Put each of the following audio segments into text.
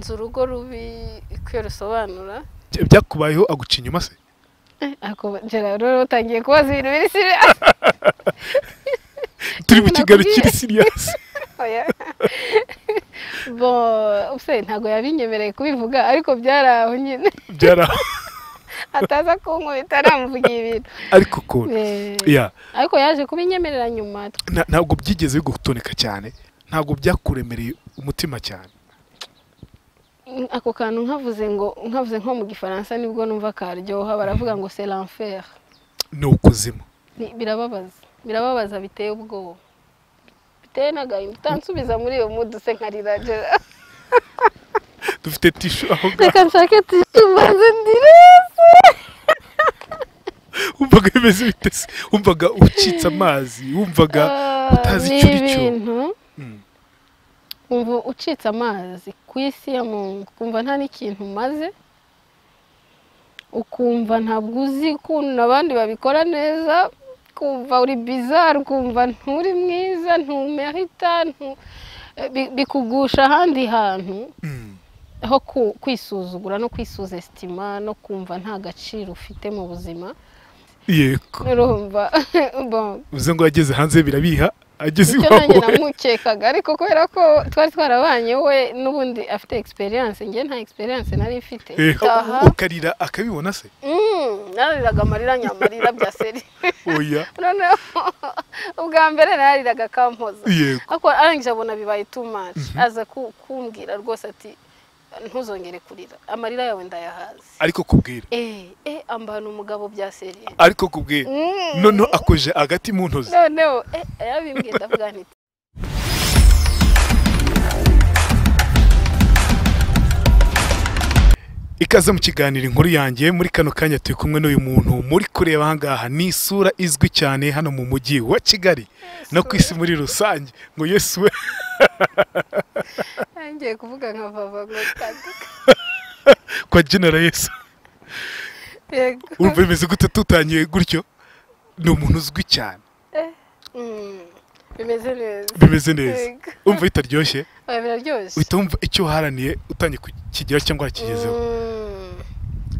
urugo rubi icyo rusobanura byakubayeho aguca inyuma se njyana rero utangiye kubaza ibintu biri siriya turi mu kiganiro Nakubwiye. kiri siriyasi bo use ntabwo yabinyemereye kubivuga ariko byari aho nyine byara ataza kunkubita namuvugiye ibintu ariko ko Eh, ya ariko yaje kubinyemerera nyuma nta- ntabwo byigeze bigutoneka cyane ntabwo byakuremereye umutima cyane ako kantu nkavuze ngo nkavuze nko mu gifaransa nibwo numva karyoha baravuga ngo c'est l'enfer ni ukuzimu Ni- birababaza birababaza biteye ubwoba biteye n'agahinda utansubiza muri iyo mudu se nkarira Gerard. dufite tishu aho ngaho reka nshake tishu maze ndirese wumvaga bimeze bite se wumvaga ucitse amazi wumvaga utazi Ah, icyo ni uri cyo ibintu Mm. ubu ucitse amazi ku isi ya muntu ukumva nta n'ikintu umaze ukumva ntabwo uzi ukuntu abandi babikora neza ukumva uri bizari ukumva nturi mwiza ntumerita ntu... bi- bikugusha ahandi hantu Mm. aho ku- kwisuzugura no kwisuzesitima no kumva nta gaciro ufite mu buzima yego urumva bon. uze ngo yageze hanze birabiha ageze icyo nanjye iwabo namukekaga ariko kubera ko twari twarabanye we n'ubundi afite experience njye nta experience nari mfite Eh, aha ukarira akabibona se mm, narariraga amarira nyamarira bya seri oya noneho ubwa mbere narariraga akampoza yego ariko arangije abona bibaye too much aza ku- kumbwira rwose ati ntuzongere kurira amarira yawe ndayahaze ariko kubwira eh eh ambana umugabo bya seri ariko kubwira Mm. noneho akoje agati mu ntozi noneho eh yabimbwiye ndavuga nti ikaze mu kiganiro inkuru yanjye muri kano kanya turi kumwe n'uyu muntu muri kureba ahangaha ni isura izwi cyane hano mu mujyi wa kigali no ku isi muri rusange ngo yesu we ngiye kuvuga nka vava ngo tandika kwa genera yesu yego urumva bimeze gute tutangiye gutyo ni umuntu uzwi cyane Mm, bimeze neza bimeze neza Yego. umva bitaryoshye oya biraryoshye uhita wumva icyo uharaniye utangiye kukigeraho cyangwa wakigezeho Mm,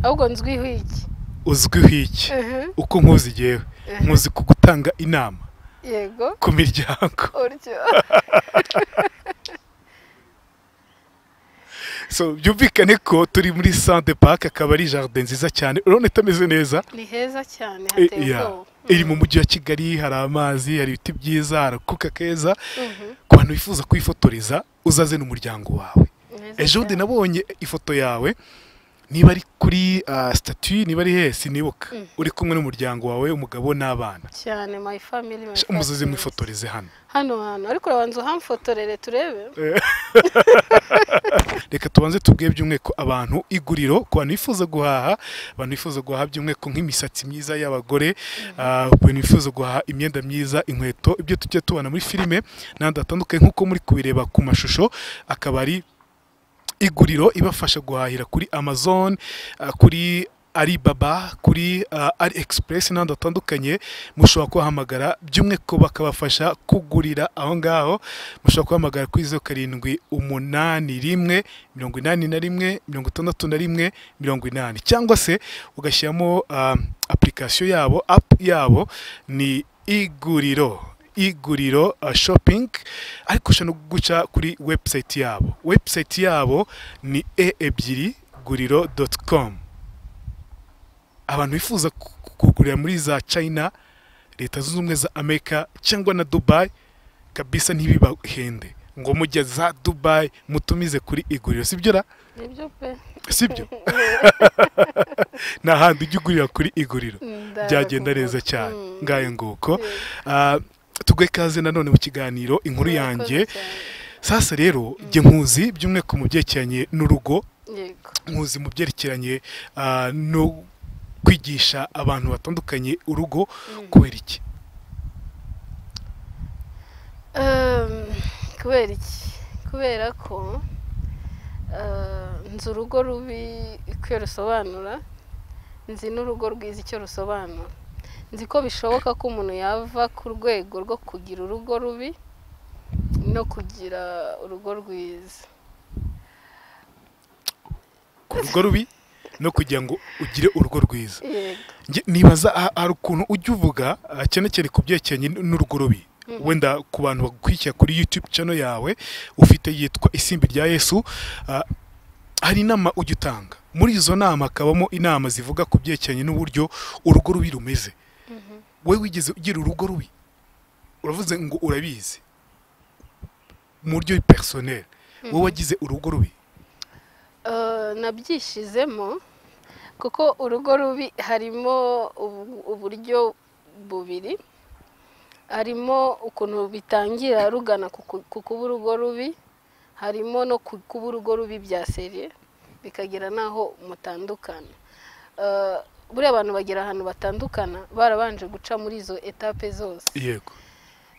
ahubwo nzwiho iki uzwiho iki Mhm, uko nkuzi igewe mhm. nkuzi ku gutanga inama yego ku miryango uryo so byumvikane ko turi muri sante pake akaba ari jaride nziza cyane urabona itameze neza ni heza cyane Eh, hateye yeah. ubwoba iri mu mujyi wa kigali hari amazi hari ibiti byiza hari akuka keza Mhm, ku bantu bifuza kwifotoreza uzaze n'umuryango wawe heza ejo bundi cyane. nabonye ifoto yawe niba ari kuri ah, statue niba ari hesi nibuka Mm. uri kumwe n'umuryango wawe umugabo n'abana cyane my family my Sha, umuzozi friends. mwifotoreze hano hano hantu ariko urabanza uhamfotorere turebe reka tubanze tubwiye by'umwihariko abantu iguriro ku bantu bifuza guhaha abantu bifuza guhaha by'umwihariko nk'imisatsi myiza y'abagore ah, ku bantu bifuza guhaha imyenda myiza inkweto ibyo tujya tubona muri filime n'ahandi hatandukanye nk'uko muri kubireba ku mashusho akaba ari iguriro ibafasha guhahira kuri amazon ah, kuri Alibaba kuri ah, AliExpress n'ahandi hatandukanye mushobora kubahamagara by'umwihariko bakabafasha kugurira aho ngaho mushobora kubahamagara kuri zeru karindwi umunani rimwe mirongo inani na rimwe mirongo itandatu na rimwe mirongo inani cyangwa se ugashyiramo ah, application yabo app yabo ni iguriro iguriro ah, shopping ariko ushobora no guca kuri website yabo website yabo ni e ebyiri guriro doti komu abantu bifuza ku- ku- kugurira muri za china leta zunze ubumwe za amerika cyangwa na dubai kabisa ntibibahende ngo mujye za dubai mutumize kuri iguriro sibyo ra nibyo pe sibyo ni ahandi ujya ugurira kuri iguriro Ndara byagenda kuvuga. neza cyane Mm, ngayo nguko yego. Ah, tugwe ikaze nanone mu kiganiro inkuru yanjye Murakoze cyane. sasa rero jye nkuzi by'umwihariko mu byerekeranye n'urugo yego nkuzi mu byerekeranye ah, no kwigisha abantu batandukanye urugo Mm. kubera iki Ehm, kubera iki kubera ko eh, nzi urugo rubi icyo rusobanura nzi n'urugo rwiza icyo rusobanura nzi ko bishoboka ko umuntu yava ku rwego rwo kugira urugo rubi no kugira urugo rwiza ku rugo rubi no kugira ngo ugire urugo rwiza yego Nge- nibaza ha- hari ukuntu ujya uvuga ah, cyane cyane ku byerekeranye n- n'urugurubi wenda ku bantu bagukurikira kuri youtube channel yawe ufite yitwa isimbi rya yesu ah, hari inama ujya utanga muri izo nama hakabamo inama zivuga ku byerekeranye n'uburyo urugo rubi rumeze wowe wigeze ugira urugo rubi uravuze ngo urabizi mu buryo personel wowe wagize urugo rubi Eh, nabyishizemo kuko urugo rubi harimo ubu- uburyo bubiri harimo ukuntu bitangira rugana ku ku- ku kuba urugo rubi harimo no ku- kuba urugo rubi bya seriye bikagera n'aho mutandukana Eh, buriya abantu bagera ahantu batandukana barabanje guca muri izo etape zose yego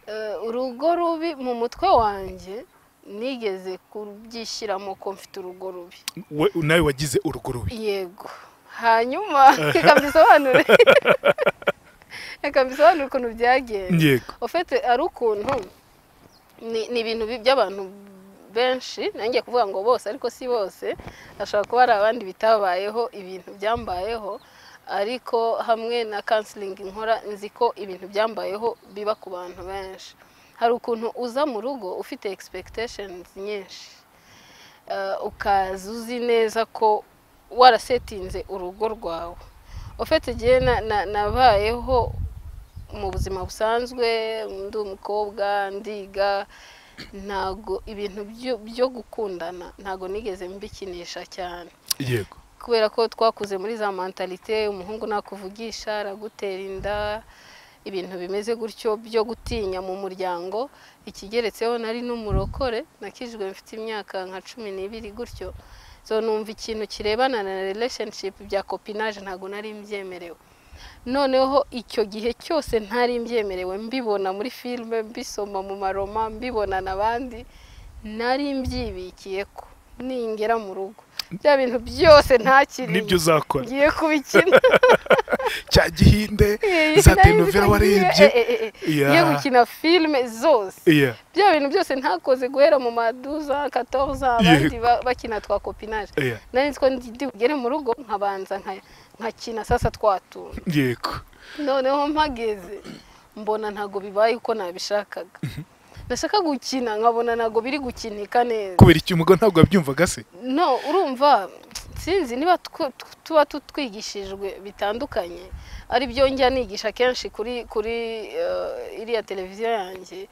Eh, urugo rubi mu mutwe wanjye nigeze kubyishyiramo ko mfite urugo rubi We- nawe wagize urugo rubi yego hanyuma reka mbisobanure reka mbisobanure ukuntu byagenze yego ofete ari ukuntu ni ni ibintu bi- by'abantu benshi nanjye kuvuga ngo bose ariko si bose hashobora kuba hari abandi bitabayeho ibintu byambayeho ariko hamwe na kansilingi nkora nzi ko ibintu byambayeho biba ku bantu benshi hari ukuntu uza mu rugo ufite expectations nyinshi Eh, ukaza uzi neza ko warasetinze urugo rwawe ofete igihe na- na- nabayeho mu buzima busanzwe ndi umukobwa ndiga ntago ibintu byo- byo gukundana ntago nigeze mbikinisha cyane yego kubera ko twakuze muri za mentalite umuhungu nakuvugisha aragutera inda ibintu bimeze gutyo byo gutinya mu muryango ikigeretseho nari n'umurokore nakijwe mfite imyaka nka cumi n'ibiri gutyo so numva ikintu kirebana na relationship bya copinage ntabwo nari mbyemerewe noneho icyo gihe cyose ntari mbyemerewe mbibona muri filime mbisoma mu maroma mbibona n'abandi nari mbyibikiye ko ningera mu rugo bya bintu byose ntakiriye nibyo uzakora ngiye kubikina cya gihinde za Nari nzi ko tenovera ngiye- warebye eh, eh, eh, Ya. ngiye gukina filime zose iya bya bintu byose ntakoze guhera mu maduza 14 abandi ba- bakina twa kopinage iya nari nzi ko ndi bugere mu rugo nkabanza nka- nkakina sasa twatuntu yego noneho mpageze mbona ntago bibaye uko nabishakaga nashaka gukina nkabona ntago biri gukinika neza kubera iki umugabo ntabwo wabyumvaga se no urumva sinzi niba tw- tw- tuba tutwigishijwe bitandukanye ari byo njya nigisha kenshi kuri kuri eh, iriya televiziyo yanjye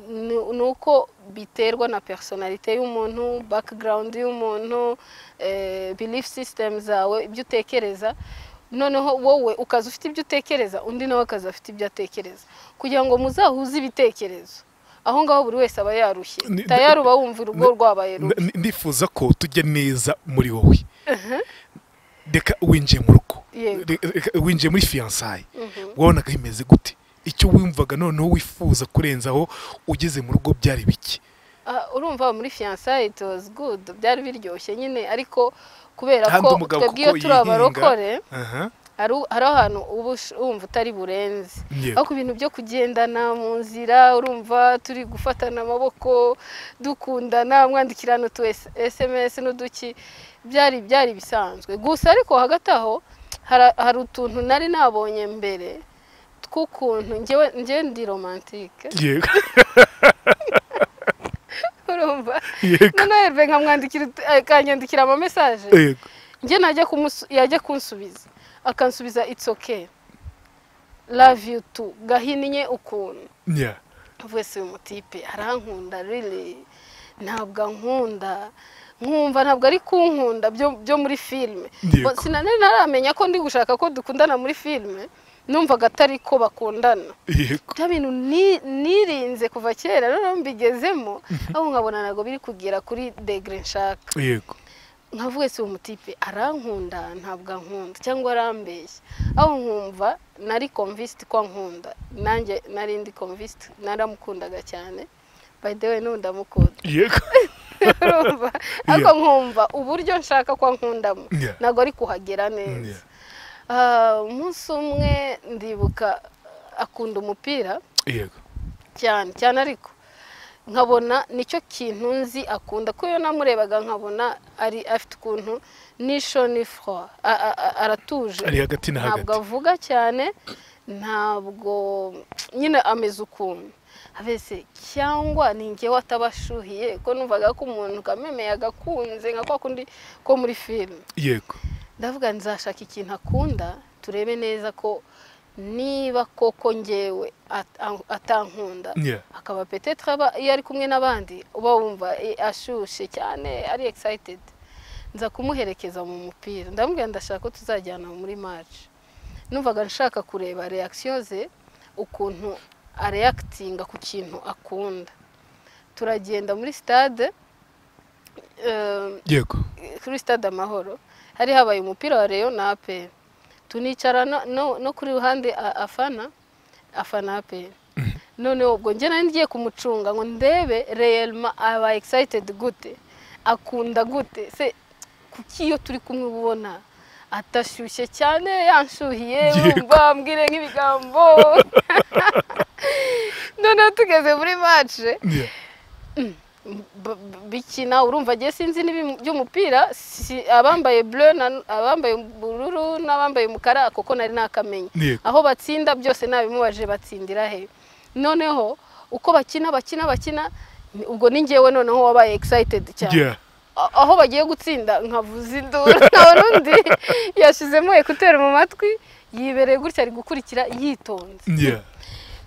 ni ni uko biterwa na personalite y'umuntu background y'umuntu eh, belief system zawe ibyo utekereza noneho wowe ukaza ufite ibyo utekereza undi nawe akaza afite ibyo atekereza kugira ngo muzahuze ibitekerezo aho ngaho buri wese aba yarushye Ni- tayari uba wumva urugo rwabaye rubi N- n- ndifuza ko tujya neza muri wowe reka winjiye mu rugo Yego. Re- reka winjiye muri fiyansaye Mhm. wabonaga bimeze gute icyo wumvaga noneho wifuza kurenzaho ugeze mu rugo byari biki Ah, urumva muri fiyansaye it was good byari biryoshye nyine ariko kubera Kandi ko umugabo twebwe iyo kuko turi yihinga. abarokore aha hari u- hari ahantu uba ush- wumva utari burenze Yego. aho ku bintu byo kugendana mu nzira urumva turi gufatana amaboko dukundana mwandikirana utu S- sms n'uduki byari byari bisanzwe gusa ariko hagati aho hara- hari utuntu nari nabonye mbere tw'ukuntu njyewe njyewe ndi romantike yego urumva yego noneho Herve nkamwandikira ut- akanyandikira ama message yego njye najya kumusu yajya kunsubiza akansubiza it's okay love you too gahinnye ukuntu nya uvuye si uyu mutipe arankunda riri ntabwo ankunda nkumva ntabwo ari kunkunda byo, byo muri filime Yego. Bo- sinari naramenya ko ndi gushaka ko dukundana muri filime numvaga atari ko bakundana yego bya bintu ni- nirinze kuva kera noneho mbigezemo aho nkabona ntabwo biri kugera kuri degere nshaka yego nkavuga si umutipe arankunda ntabwo ankunda cyangwa arambeshya aho nkumva nari komvisiti ko ankunda nanjye nari ndi komvisiti naramukundaga cyane by the way n'ubu ndamukunda yego urumva ariko nkumva uburyo nshaka ko ankundamo Yeah. ntabwo ari kuhagera neza Yeah. Ah, umunsi umwe ndibuka akunda umupira yego cyane cyane ariko nkabona nicyo kintu nzi akunda kuko iyo namurebaga nkabona ari afite ukuntu nisho ni fro a- a- a- aratuje ari hagati na ntabwo hagati avuga cyane ntabwo nyine ameze ukuntu abese cyangwa ni njyewe atabashuhiye ko numvaga ko umuntu ukamemeye agakunze nka kwa kundi ko muri filime yego ndavuga nzashaka ikintu akunda turebe neza ko niba koko njyewe at- a- atankunda Yeah. akaba petetre aba iyo ari kumwe n'abandi uba wumva eh, ashyushye cyane ari excited nza kumuherekeza mu mupira ndamubwira ndashaka ko tuzajyana muri match numvaga nshaka kureba reaction ze ukuntu areakitinga ku kintu akunda turagenda muri stade eh, yego kuri stade amahoro hari habaye umupira wa reyo na aperi tunicara no- no no kuri ruhande a- afana afana aperi noneho ubwo njye nari ngiye kumucunga ngo ndebe reyelma aba excited gute akunda gute se kuki iyo turi kumwe uba ubona atashyushye cyane yanshuhiye Yego. wumva mbwire nk'ibigambo noneho tugeze muri mace Yeah. b- b- bikina urumva agiye sinzi n'ibi- by'umupira si- abambaye bleu na- abambaye ubururu n'abambaye umukara kuko nari nakamenye Yego. aho batsinda byose nabimubaje batsindira he noneho uko bakina bakina bakina ni- ubwo ni njyewe noneho wabaye excited cyane Yeah. A- aho bagiye gutsinda nkavuza induru nkabona undi yashizemo ekuteri mu matwi yibereye gutya ari gukurikira yitonze Yeah.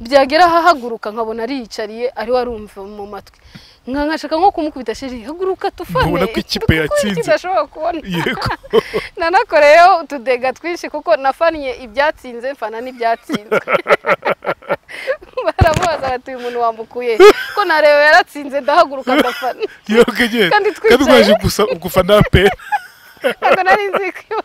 byagera ahahaguruka nkabona ariyicariye ari we arumva mu matwi nka nkashaka nko kumukubita sheri haguruka tufane Nkabona ko ikipe kuko yatsinze." iki ndashobora kubona yego nanakoreyeho utudega twinshi kuko nafannye ibyatsinze mfana n'ibyatsinzwe baramubaza bati uyu muntu wambukuye he?" ko nareba yaratsinze ndahaguruka ndafana yego nyine Kandi twicaye. kandi rwaje gusa gufana pe ntabwo nari nzi ko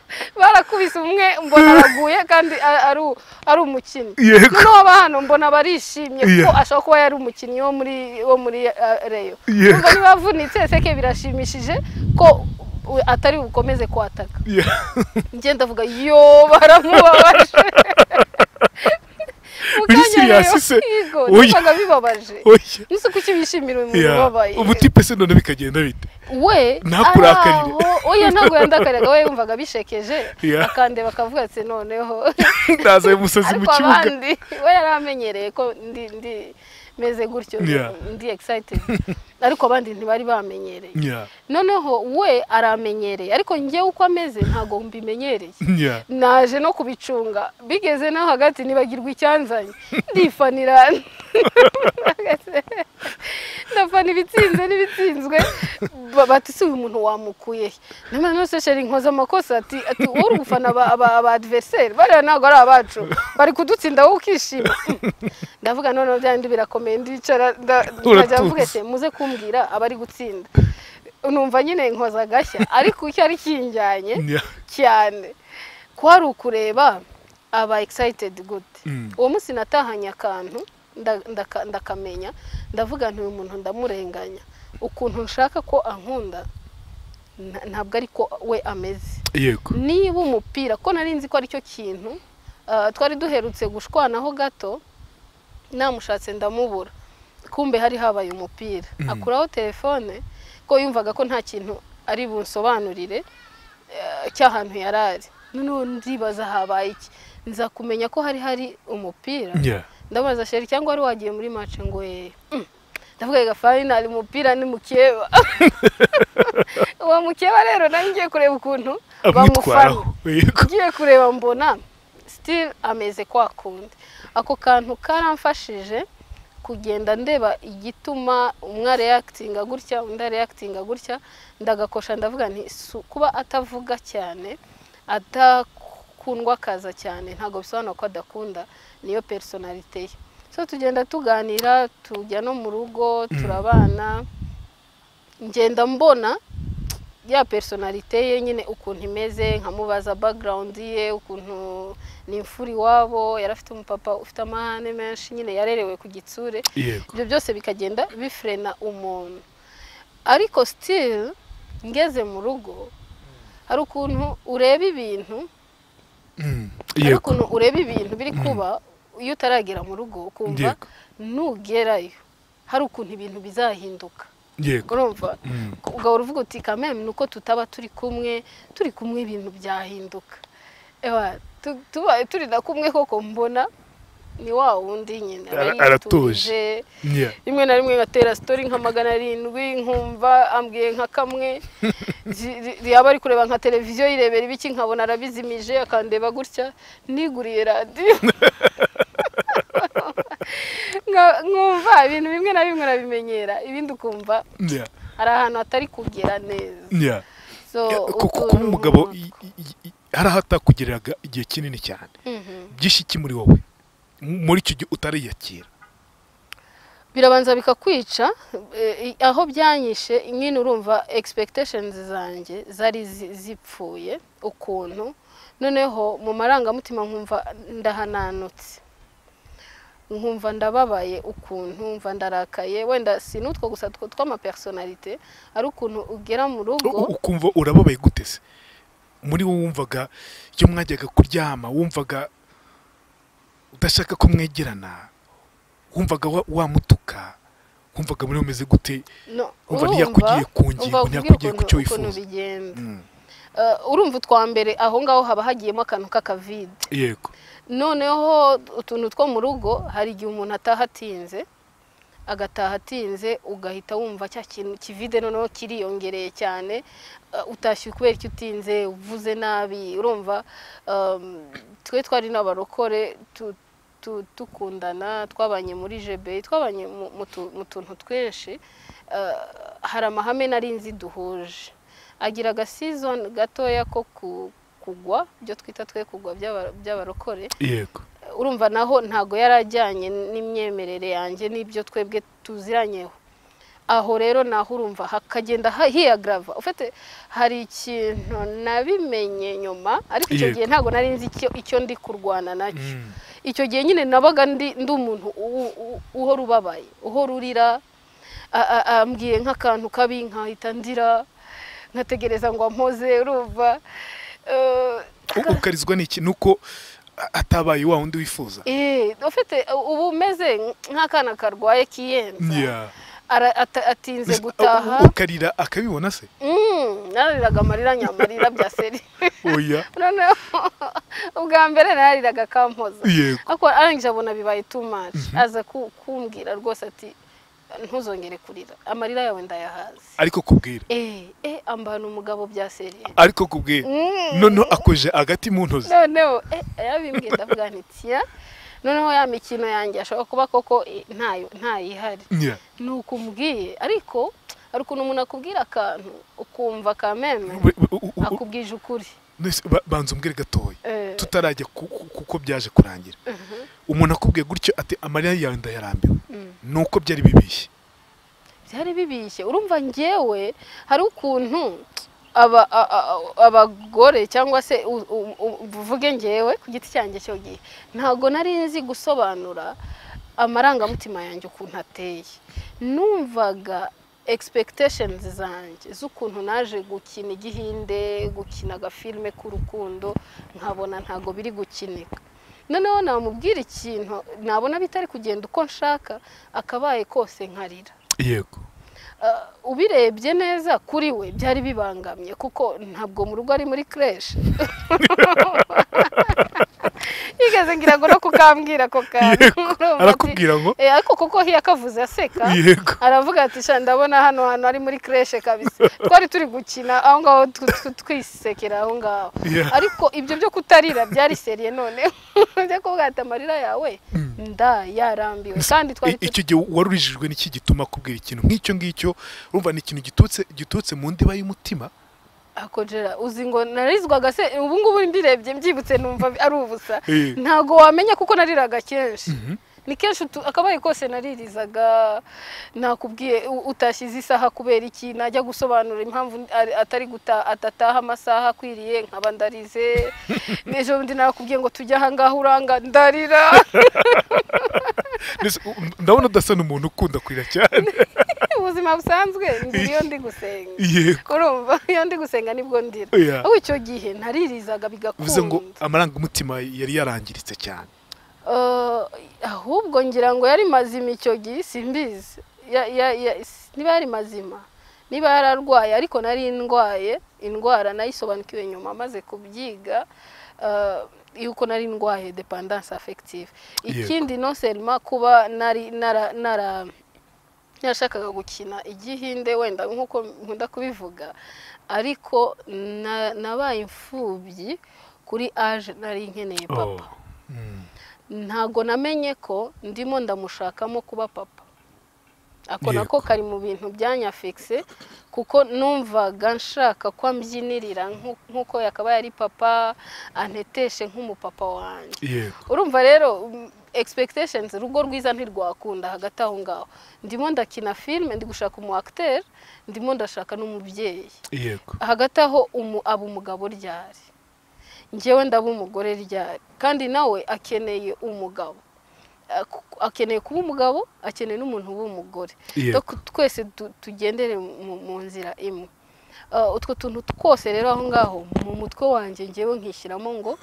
barakubise umwe mbona araguye kandi a- ari u- ari umukinnyi yego noneho aba hano mbona barishimye kuko Yeah. ashobora kuba yari umukinnyi wo muri wo muri eh, reyo Yeah. Numva niba avunitse seke birashimishije ko u- atari bukomeze kwataka Yeah. njye ndavuga yo baramubabaje Mu Biri kanya rero, serious se? yego Oya. numvaga bibabaje oya nise kuki bishimira umuntu Yeah. ubabaye ubu tipe se none bikagenda bite we Ntakurakarire. ari aho- oya ntabwo yandakariraga we yumvaga bishekeje Yeah. akandeba akavuga ati noneho ndaza uyu musazi mu ariko kibuga abandi we yari amenyereye ko ndi ndi meze gutyo Yeah. ndi excited ariko abandi ntibari bamenyereye Yeah. noneho we aramenyereye ariko njye uko ameze ntabwo mbimenyereye Yeah. naje no kubicunga bigeze no hagati nibagirwa icyanzanye ndifanira ndafana ibitsinze n'ibitsinzwe ba- bati si uyu muntu wamukuye he?" nyamara nose sheri nkoze amakosa ati ati wowe uri gufana aba- aba aba adverseri bariya ntabwo ari abacu bari kudutsinda wowe ukishima ndavuga noneho bya bindi birakomeye ndicara nda- nkajya Uratuza. mvuga ese muze kumbwira abari gutsinda numva nyine nkoza agashya ariko icyo ari kinjyanye Yeah. cyane ko hari ukureba aba excited gute Mm. uwo munsi natahanye akantu nda- ndaka- ndakamenya ndavuga nti uyu muntu ndamurenganya ukuntu nshaka ko ankunda nta- ntabwo ari ko we ameze yego niba umupira ko nari nzi ko aricyo kintu ah, twari duherutse gushwanaho gato namushatse ndamubura kumbe hari habaye umupira akuraho telefone ko yumvaga ko nta kintu ari bunsobanurire eh, cy'ahantu yari ari noneho ndibaza habaye iki nza kumenya ko hari hari umupira Yeah. ndabaza sheri cyangwa wari wagiye muri mace ngo yeye ndavuga reka fayinali umupira ni mukeba uwo mukeba rero nawe ngiye kureba ukuntu bamufana amwitwaraho yego ngiye kureba mbona sitiri ameze kwa kundi ako kantu karamfashije kugenda ndeba igituma umwe areyakitinga gutya undi areyakitinga gutya ndagakosha ndavuga nti "Si kuba atavuga cyane adakundwa akaza cyane ntabwo bisobanura ko adakunda niyo personalite ye so tugenda tuganira tujya no mu rugo turabana ngenda mbona ya personalite ye nyine ukuntu imeze nkamubaza background ye ukuntu ni imfura iwabo yari afite umupapa ufite amahane menshi nyine yarerewe ku gitsure yego ibyo byose bikagenda bifrena umuntu ariko still ngeze mu rugo hari ukuntu ureba ibintu Mm. hari yego ukuntu ureba ibintu biri kuba iyo utaragera mu rugo ukumva Yego. nugerayo hari ukuntu ibintu bizahinduka yego urumva Mm. ugahora uvuga uti kameme ni uko tutaba turi kumwe turi kumwe ibintu byahinduka Ewa, tu- tubaye turi na kumwe koko mbona ni wa wundi nyine Ara- aba aratuje. yituje. Yeah. rimwe na rimwe ngatera sitori nka magana arindwi nkumva ambwiye nka kamwe zi- ri- yaba ari kureba nka televiziyo yirebera ibiki nkabona arabizimije akandeba gutya niguriye radiyo Nka- nkumva ibintu bimwe na bimwe urabimenyera ibindi ukumva Yeah. hari ahantu hatari kugera neza Yeah. So, Yeah, kuko utuntu kuba umugabo runaka. i- i- i- hari aho atakugiriraga igihe kinini cyane Mhm. byinshi iki muri wowe M- muri icyo gihe utariyakira birabanza bikakwica eh, aho byanyishe nyine urumva expectations zanjye zari zi- zipfuye ukuntu noneho mu marangamutima nkumva ndahananutse nkumva ndababaye ukuntu nkumva ndarakaye wenda si n'utwo gusa two tw'amapersonalite ari ukuntu ugera mu U- rugo u- ukumva urababaye gute se muri wowe wumvaga iyo mwajyaga kuryama wumvaga udashaka ko mwegerana wumvaga wa- wamutuka wumvaga muri umeze gute No, Umva urumva, ntiyakugiye ku ngingo, umva nkubwire ntiyakugiye ku cyo ukuntu- ukuntu wifuza. bigenda Mm. Eh, urumva utwa mbere aho ngaho haba hagiyemo akantu k'akavide yego noneho utuntu two mu rugo hari igihe umuntu ataha atinze agataha atinze ugahita wumva cya kintu kivide noneho kiriyongereye cyane eh, utashye kubera icyo utinze uvuze nabi urumva um, twe twari n'abarokore tu- tu- tukundana twabanye muri jebe twabanye mu- mu tu- mu tuntu twinshi eh, hari amahame nari nzi duhuje agira agasizoni gatoya ko ku- kugwa ibyo twita twe kugwa by'aba- by'abarokore yego urumva naho ntago yari ajyanye n'imyemerere yanjye n'ibyo twebwe tuziranyeho aho rero naho urumva hakagenda ha- hiyagrava ufite hari ikintu nabimenye nyuma ariko icyo Yego. gihe ntago nari nzi icyo- icyo ndi kurwana nacyo Mm. icyo gihe nyine nabaga ndi ndi umuntu u- u- uhora ubabaye uhora urira a- a- ambwiye nk'akantu kabi nkahita ndira nkategereza ngo ampoze urumva Eh, U- ukarizwa n'iki ni uko a- atabaye wa wundi wifuza Eh, ufite ubu umeze nk'akana karwaye kiyenza Yeah. Ara- ata- atinze Mbese, gutaha u- ukarira akabibona se Mm, narariraga amarira nyamarira bya seri oya noneho ubwa mbere narariraga akampoza yego ariko arangije abona bibaye too much aza ku- kumbwira rwose ati ntuzongere kurira amarira yawe ndayahaze ariko kubwira eh eh ambana umugabo bya seri ariko kubwira noneho akoje agati mu ntozi noneho eh, yabimbwiye ndavuga nti "Tia, noneho ya mikino yanjye ashobora kuba koko eh, ntayo ntayihari Yeah. ni uko umbwiye ariko hari ukuntu umuntu akubwira akantu ukumva kameme Be- be- u- u- u- akubwije ukuri Nese, ba- banza umbwire gatoya Eh, tutarajya ku- ku- kuko byaje kurangira umuntu akubwiye gutyo ati amarira yawe ndayarambiwe mm. ni uko byari bibishye byari bibishye urumva ngewe hari ukuntu aba a- a- a- abagore cyangwa se u- u- u- uvuge ngewe ku giti cyanjye cyo gihe ntabwo nari nzi gusobanura amarangamutima yanjye ukuntu ateye numvaga expectations zanjye z'ukuntu naje gukina igihinde gukina agafilme k'urukundo nkabona ntabwo biri gukinika noneho namubwira ikintu nabona bitari kugenda uko nshaka akabaye kose nkarira yego Uh, ubirebye neza kuri we byari bibangamye kuko ntabwo mu rugo ari muri creche yigeze ngira ngo no kukambwira ako kantu Yego, Urumva arakubwira ngo ati, "Eh, ariko kuko hiya akavuze aseka yego aravuga ati sha ndabona hano hantu ari muri creche kabisa twari turi gukina aho ngaho tu- tu- twisekera aho ngaho Yeah. ariko ibyo byo kutarira byari seriye none ujya kuvuga ati amarira yawe nda yarambiwe kandi twari I- icyo gihe warurijijwe n'iki gituma akubwira ikintu nk'icyo ngicyo urumva ni ikintu giturutse giturutse mu ndiba y'umutima akogera uzi ngo narizwaga se ubu ngubu mbirebye mbyibutse numva ari ubusa Eh. ntago wamenya kuko nariraga kenshi ni kenshi utu- akabaye kose naririzaga nakubwiye u- utashyize isaha kubera iki najya gusobanura impamvu ari- atari guta atataha amasaha akwiriye nkaba ndarize n'ejo bundi nakubwiye ngo tujye aha ngaha uranga ndarira Mbese, u- ndabona udasa n'umuntu ukunda kurira cyane ubuzima busanzwe ngira iyo ndi gusenga yego urumva iyo ndi gusenga nibwo ndira Yeah. ahubwo icyo gihe naririzaga bivuze ngo bigakunda amarangamutima yari yarangiritse cyane Eh, ahubwo ngira ngo yari mazima icyo gihe simbizi ya- ya- ya- s- niba yari mazima niba yari arwaye ariko nari ndwaye indwara nayisobanukiwe nyuma maze kubyiga eh, yuko nari ndwaye dependance affective Yego. ikindi no selma kuba nari nara nara yarashakaga gukina igihinde wenda nk'uko nkunda kubivuga ariko na- nabaye imfubyi kuri aje nari nkeneye papa Oh. Mm. ntabwo namenye ko ndimo ndamushakamo kuba papa ako Yego. nako kari mu bintu byanyafekise kuko numvaga nshaka ko ambyinirira nk'u- nk'uko yakabaye ari papa anteteshe nk'umupapa wanjye yego urumva rero mm, expectations urugo rwiza ntirwakunda hagati aho ngaho ndimo ndakina filime ndi gushaka umu acteur ndimo ndashaka n'umubyeyi yego hagati aho umu aba umugabo ryari njyewe ndaba umugore ryari kandi nawe akeneye umugabo Ak- akeneye kuba umugabo akeneye n'umuntu w'umugore Yego. Dok- twese tu- tugendere mu- mu nzira imwe Uh, utwo tuntu twose rero aho ngaho mu mutwe wanjye ngewe nkishyiramo ngo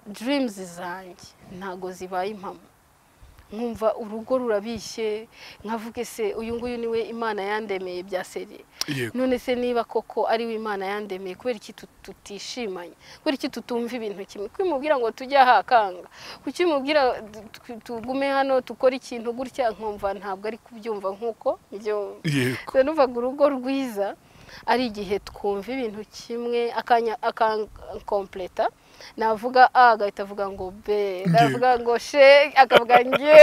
dreams zanjye ntago zibaye impamo nkumva urugo rurabishye nkavuge se uyu nguyu niwe imana yandemeye bya seriye yego none se niba koko ari we imana yandemeye kubera iki tut- tutishimanye kubera iki tutumva ibintu kimwe kuki mubwira ngo tujye aha akanga kuki mubwira du- tu- tugume hano dukore ikintu gutya nkumva ntabwo ari kubyumva nk'uko mbyumva yego twe numvaga urugo rwiza ari igihe twumva ibintu kimwe akankompleta navuga a agahita avuga ngo b navuga ngo she akavuga nge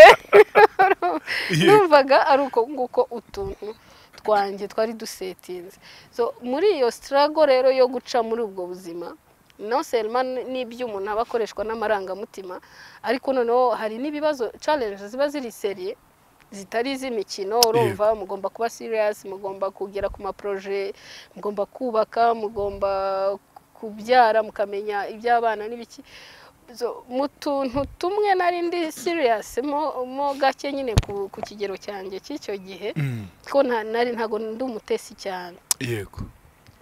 numvaga ari uko nguko utuntu twanjye twari dusetinze so muri iyo sitarago rero yo guca muri ubwo buzima no selma n'ibyo umuntu aba akoreshwa n'amarangamutima ariko noneho hari n'ibibazo challenge ziba ziri seriye zitari iz'imikino urumva mugomba kuba serious mugomba kugera ku maproje mugomba kubaka mugomba kubyara mukamenya iby'abana n'ibiki So, mu tuntu tumwe nari ndi serious mo, mo gake nyine ku, ku kigero cyanjye cy'icyo gihe Mm. ko nta- nari ntabwo ndi umutesi cyane yego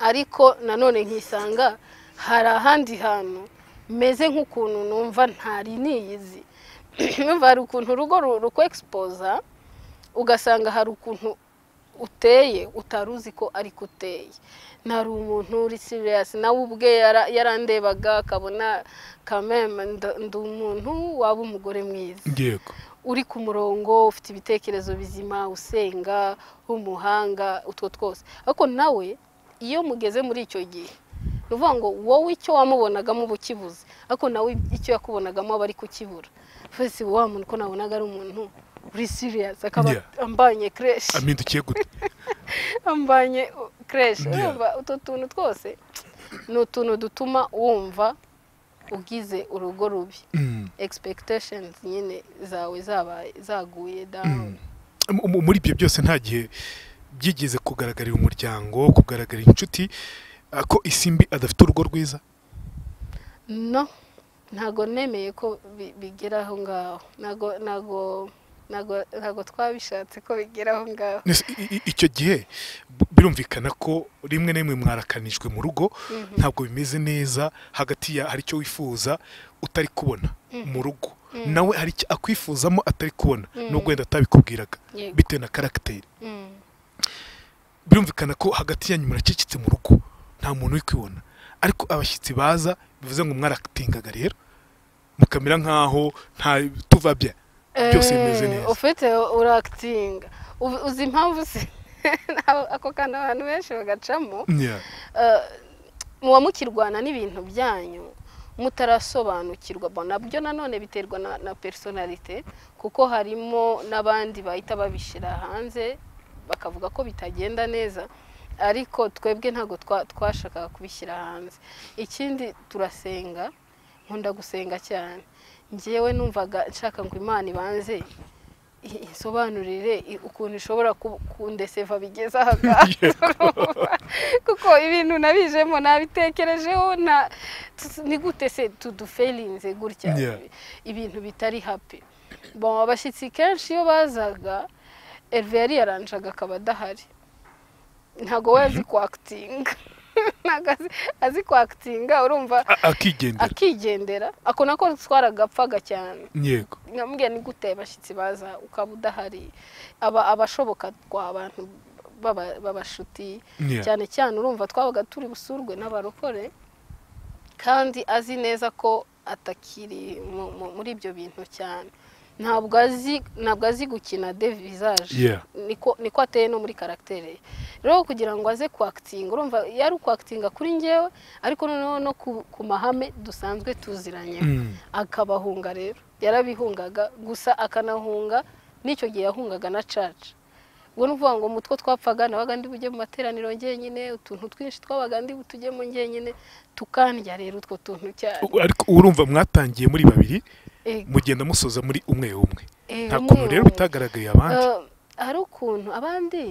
ariko nanone nkisanga hari ahandi hantu meze nk'ukuntu numva ntari niyizi numva hari ukuntu urugo ru- rukwexpoza ugasanga hari ukuntu uteye utari uzi ko ariko uteye ntari umuntu uri serious nawe ubwe yara- yarandebaga akabona kameme nda- ndi umuntu waba umugore mwiza yego uri ku murongo ufite ibitekerezo bizima usenga umuhanga utwo twose ariko nawe iyo mugeze muri icyo gihe ni ukuvuga ngo wowe icyo wamubonagamo uba ukibuze ariko nawe icyo yakubonagamo aba ari kukibura fesi wa muntu ko nabonaga ari umuntu uri siriyasi akaba Yeah. ambanye kereshi ampindukiye gute ambanye kereshi Yeah. urumva utwo tuntu twose ni utuntu dutuma wumva ugize urugo rubi Mm. expectations nyine zawe zabaye zaguye down Mm. Mu- muri ibyo byose nta gihe byigeze kugaragarira umuryango kugaragarira inshuti ah, ko isimbi adafite urugo rwiza no ntago nemeye ko bi- bigera aho ngaho ntago ntago ntago ntago twabishatse ko bigera aho ngaho Nese i- i- icyo gihe b- birumvikana ko rimwe na rimwe mwarakanijwe mu rugo Mhm. ntabwo bimeze neza hagati ya hari icyo wifuza utari kubona mu rugo nawe hari icyo akwifuzamo atari kubona Mm. nubwo wenda atabikubwiraga Yego. bitewe na karagiteri Mm. birumvikana ko hagati yanyu muracecetse mu rugo nta muntu uri kwibona ariko abashyitsi baza bivuze ngo mwarakitingaga rero mukamera nk'aho nta tuva bya byose bimeze Eh, neza ufite urakitinga Uzi- uzi impamvu se Ntaho- ako kantu abantu benshi bagacamo Yeah. Eh, muba mukirwana n'ibintu byanyu mutarasobanukirwa Bo, nabyo nanone biterwa na, na personalite kuko harimo n'abandi bahita babishyira hanze bakavuga ko bitagenda neza ariko twebwe ntabwo twa- twashakaga kubishyira hanze ikindi turasenga nkunda gusenga cyane ngewe numvaga nshaka ngo imana ibanze i- insobanurire i- ukuntu ishobora ku- kundeseva bigeze aha ngaha kuko ibintu nabijemo nabitekerejeho nta tu- ni gute se tudufelinze gutya Yeah. ibintu bitari happy bon abashyitsi kenshi iyo bazaga Herve yari yaranjaga akaba adahari ntabwo we azi kwakitinga ntabwo azi- azi kwakitinga urumva a- akigendera akigendera ako nako twaragapfaga cyane yego nkambwira ni gute abashyitsi baza ukaba udahari aba abashoboka twa abantu b'aba- b'abashuti Yeah. cyane cyane urumva twabaga turi busurwe n'abarokore kandi azi neza ko atakiri mu- mu- muri ibyo bintu cyane ntabwo azi ntabwo azi gukina de visage Yeah. niko niko ateye no muri karagiteri ye rero kugira ngo aze kwakitinga urumva yari ukwakitinga kuri ngewe ariko noneho no ku ku mahame dusanzwe tuziranyeho Mm. akabahunga rero yarabihungaga gusa akanahunga n'icyo gihe yahungaga na caca ubwo ni ukuvuga ngo mutwe twapfaga nabaga ndi bujye mu materaniro njyenyine utuntu twinshi twabaga ndi butujyemo njyenyine tukandya rero utwo tuntu cyane U- ariko urumva mwatangiye muri babiri Ego. mugenda musoza muri umwe umwe Eh, nta umwe kuntu rero umwe. bitagaragaye abandi Eh, hari ukuntu abandi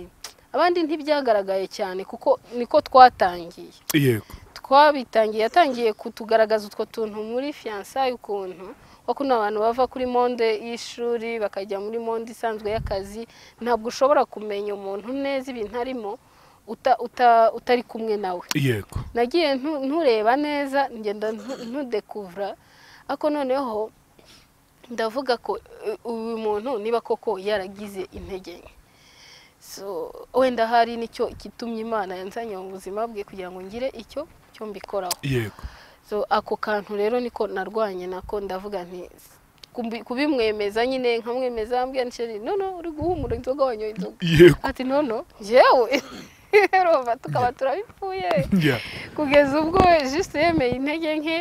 abandi ntibyagaragaye cyane kuko niko twatangiye yego twabitangiye yatangiye kutugaragaza utwo tuntu muri fiyansaye ukuntu ko kuno abantu bava kuri monde y'ishuri bakajya muri monde isanzwe y'akazi ntabwo ushobora kumenya umuntu neza ibintu arimo uta- uta- utari kumwe nawe yego nagiye ntu- ntureba neza ngenda ntu- ntudekuvura ariko noneho ndavuga ko eh, uyu muntu niba koko yaragize intege nke so wenda hari nicyo kitumye imana yanzanye mu buzima bwe kugira ngo ngire icyo cyo mbikoraho yego so ako kantu rero niko narwanye nako ndavuga nti kubi- kubimwemeza nyine nkamwemeza mbwira ntisheri no no uri guhumura inzoga wanyoye inzoga yego ati no no njyewe reba tukaba turabipfuye Yeah. kugeza ubwo jisite yemeye intege nke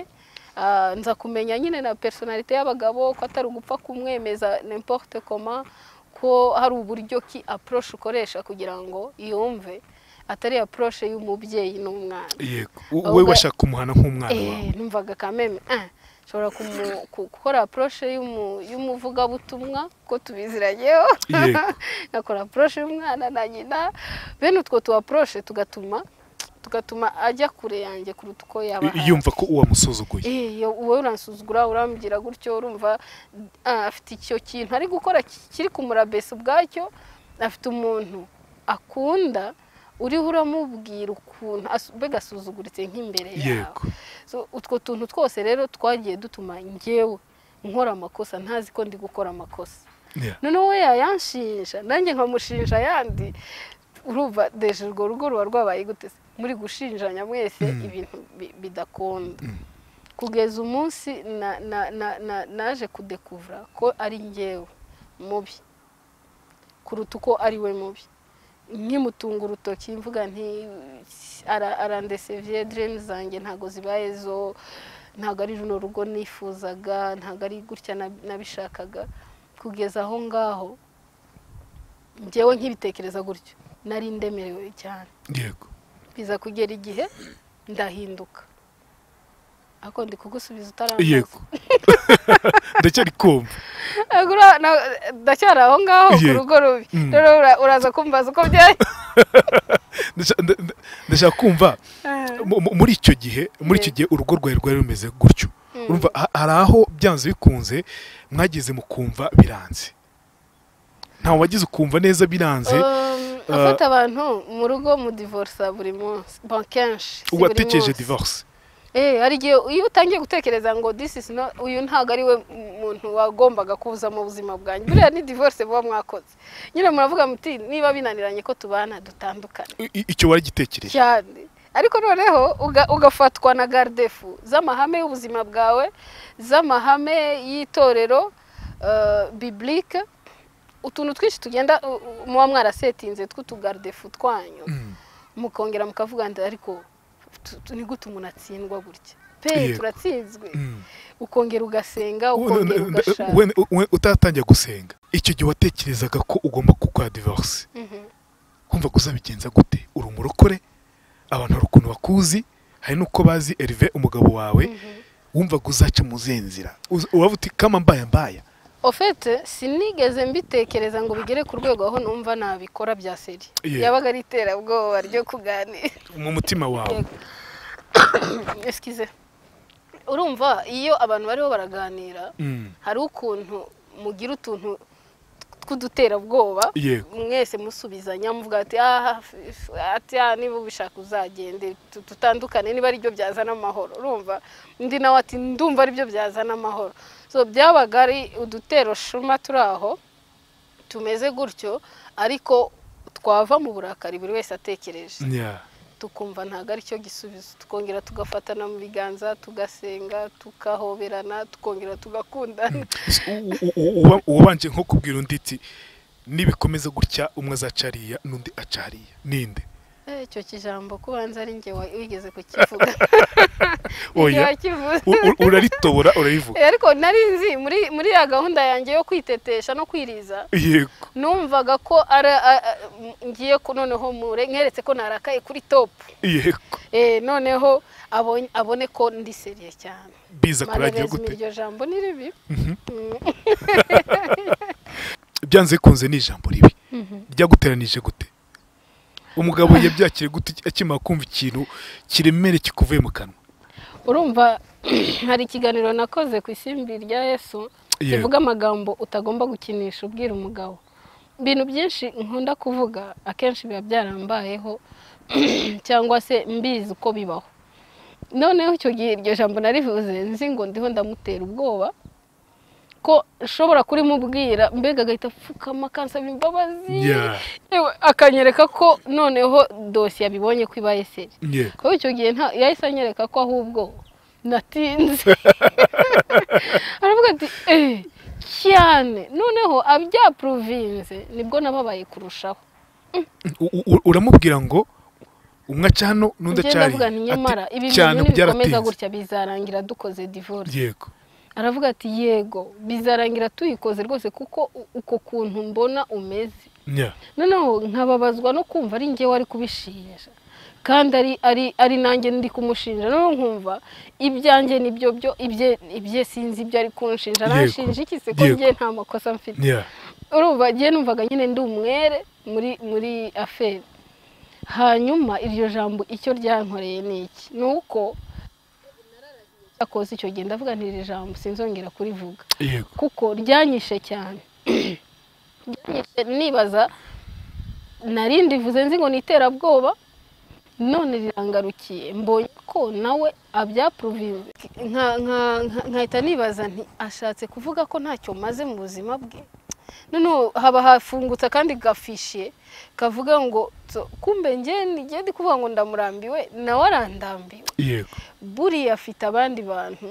ah, nza kumenya nyine na personalite y'abagabo ko atari ugupfa kumwemeza n'importe koma ko hari uburyo ki approche ukoresha kugira ngo yumve atari approche y'umubyeyi n'umwana yego U- Ahubwo- we washaka kumuhana nk'umwana wawe Eh, numvaga kameme ah, nshobora kumu- ku- gukora approche y'umu- y'umuvugabutumwa ko tubiziranyeho Yego. nakora approche y'umwana na nyina bene utwo tu approche tugatuma tugatuma ajya kure yanjye kuruta uko yaba I- ahari. yumva ko uwamusuzuguye Eh, yo- wowe uransuzugura urambwira gutyo urumva ah, afite icyo kintu ari gukora ki- kiri kumurabesa ubwacyo afite umuntu akunda uriho uramubwira ukuntu asu- mbega asuzuguritse nk'imbere yawe yego So, utwo tuntu twose rero twagiye dutuma ngewe nkora amakosa ntazi ko ndi gukora amakosa Yeah. noneho we yayanshinja nanjye nkamushinja ayandi urumva deje urwo rugo ruba rwabaye gute se? muri gushinjanya mwese Mm. ibintu bi- bidakunda kugeza umunsi na- na- na- na- naje kudekuvura ko ari ngewe mubi kuruta uko ari we mubi nkimutunga urutoki mvuga nti "Ara- arandeseviye diremu zanjye ntabwo zibaye zo ntabwo ari runo rugo nifuzaga ntabwo ari gutya nab- nabishakaga kugeza aho ngaho ngewe nkibitekereza gutyo nari ndemerewe cyane yego biza kugera igihe ndahinduka ariko ndi kugusubiza yego utarambaza ndacyari kumva Ntabwo ura- na- ndacyari aho ngaho ku Yego. rugo rubi Mm. rero ura- uraza kumbaza uko byari Ndasha- nda- nda- ndashaka kumva mu- mu- muri icyo gihe muri icyo gihe urugo rwawe rwari rumeze gutyo urumva ha- hari aho byanze bikunze mwageze mu kumva biranze ntawe wagize ukumva neza biranze Um, afata abantu mu rugo mu divorisa buri munsi bon kenshi si buri uwatekereje munsi. divorce Eh, hari igihe iyo utangiye gutekereza ngo this is not uyu ntabwo ari we muntu wagombaga kuza mu buzima bwanjye buriya ni divorce muba mwakoze nyine muravuga muti niba binaniranye ko tubana dutandukane I- i- icyo waragitekereje cyane ariko noneho uga- ugafatwa na gardefu z'amahame y'ubuzima bwawe z'amahame y'itorero eh, biblike utuntu twinshi tugenda u- u- muba mwarasetinze tw'utugardefu twanyu Mm. mukongera mukavuga nda ariko tu- tu- ni gute umuntu atsindwa gutya pe Yego. turatsinzwe Mm. ukongera ugasenga Wenda- ukongera wenda- ugashaka wenda- wenda utatangiye gusenga icyo gihe watekerezaga ko ugomba gukora divorce Mhm. kumva ko uzabigenza gute uri umurokore abantu hari ukuntu bakuzi hari n'uko bazi Herve umugabo wawe wumvaga uzaca mu zihe nzira Uz- uraba uti kama mbaya mbaya ofete sinigeze mbitekereza ngo bigere ku rwego aho numva nabikora bya seri Yeah. yabaga ari iterabwoba ryo kuganira mu mutima wawe Excuse. urumva iyo abantu bariho baraganira Mm. hari ukuntu mugira utuntu tw'uduterabwoba yego mwese musubizanya muvuga ati "Ah, f- ati ah niba ubishaka uzagende tu- tutandukane niba ari byo byazana amahoro urumva undi nawe ati ndumva ari byo byazana amahoro so byabaga ari udutero shuma turi aho tumeze gutyo ariko twava mu burakari buri wese atekereje Yeah. tukumva ntabwo ari cyo gisubizo tukongera tugafatana mu biganza tugasenga tukahoberana tukongera tugakundana S- u- u- u- uba- uwabanje nko kubwira undi iti nibikomeza gutya umwe azaca hariya n'undi aca hariya ninde Eh, icyo kijambo kubanza ari njye wa- wigeze kukivuga Njye oya wakivuze. U- u- uraritobora urarivuga Eh, ariko nari nzi muri muri ya gahunda yanjye yo kwitetesha no kwiriza yego numvaga ko ari a- a- m- ngiye ku- noneho mure nkeretse ko narakaye kuri topu yego Eh, noneho abonye- abone ko ndi seriye cyane biza kurangira marebezimi gute iryo jambo ni ribi byanze bikunze ni ijambo ribi ryaguteranije gute umugabo yabyakire gute akimara kumva ikintu kiremere kikuvuye mu kanwa urumva hari ikiganiro nakoze ku isimbi rya yesu Yego. kivuga amagambo utagomba gukinisha ubwira umugabo ibintu byinshi nkunda kuvuga akenshi biba byarambayeho cyangwa se mbizi uko bibaho noneho icyo gihe iryo jambo narivuze nzi ngo ndiho ndamutera ubwoba ko ushobora kurimubwira mbega agahita apfukama akansaba imbabazi Yeah. Yewe, akanyereka ko noneho dosiye abibonye ko ibaye seri yego kuko icyo gihe nta- yahise anyereka ko ahubwo natinze aravuga ati eee cyane noneho abyapuruvinze nibwo nababaye kurushaho U- u- u- uramubwira ngo umwe aca hano n'undi aca ngenda avuga hariya ni Ati, nyamara ibi cyane bintu nibikomeza byaratinze." gutya bizarangira dukoze divorce yego aravuga ati yego bizarangira tuyikoze rwose kuko u- uko kuntu mbona umeze nya noneho nkababazwa no kumva ari njye wari kubishinja kandi ari ari ari nanjye ndi kumushinja noneho nkumva ibyanjye nibyo byo ibye ibye sinzi ibyo ari kunshinja Yego. nashinja iki se ko Yego. njye nta makosa mfite nya urumva njye numvaga nyine ndi umwere muri muri aferi hanyuma iryo jambo icyo ryankoreye ni iki ni uko akoze icyo gihe ndavuga ntiri jambo sinzongera kurivuga yego kuko ryanyishe cyane ryanyishe nibaza nari ndivuze nzi ngo ni iterabwoba none rirangarukiye mbonye ko nawe abyapuruvinze Nka- nka- nka- nkahita nibaza nti ashatse kuvuga ko ntacyo maze mu buzima bwe noneho haba hafungutse akandi gafishiye kavuga ngo "Tso, kumbe njye nijye ndi kuvuga ngo ndamurambiwe nawe arandambiwe yego buriya afite abandi bantu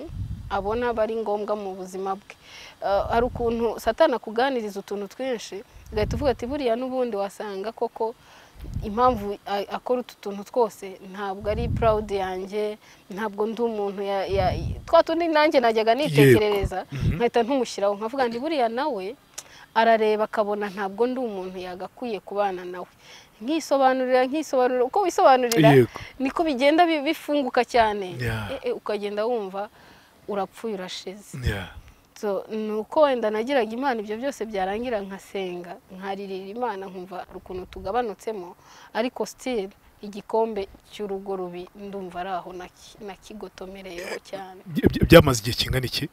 abona bari ngombwa mu buzima bwe Eh, hari ukuntu satana akuganiriza utuntu twinshi ugahita uvuga ati buriya n'ubundi wasanga koko impamvu a- akora utu tuntu twose ntabwo ari purawudi yanjye ntabwo ndi umuntu ya- ya- twa tundi nanjye najyaga nitekerereza Mhm. nkahita ntumushyiraho nkavuga nti buriya nawe arareba akabona ntabwo ndi umuntu yagakwiye kubana nawe nkisobanurira nkisobanurira uko wisobanurira yego niko bigenda bi- bifunguka cyane Yeah. Eh, eh, ukagenda wumva urapfuye urashize nya So, ni uko wenda nagiraga imana ibyo byose byarangira nkasenga nkaririra imana nkumva hari ukuntu tugabanutsemo ariko sitiri igikombe cy'urugo rubi ndumva ari aho naki- nakigotomereyeho cyane By- by- byamaze igihe kingana iki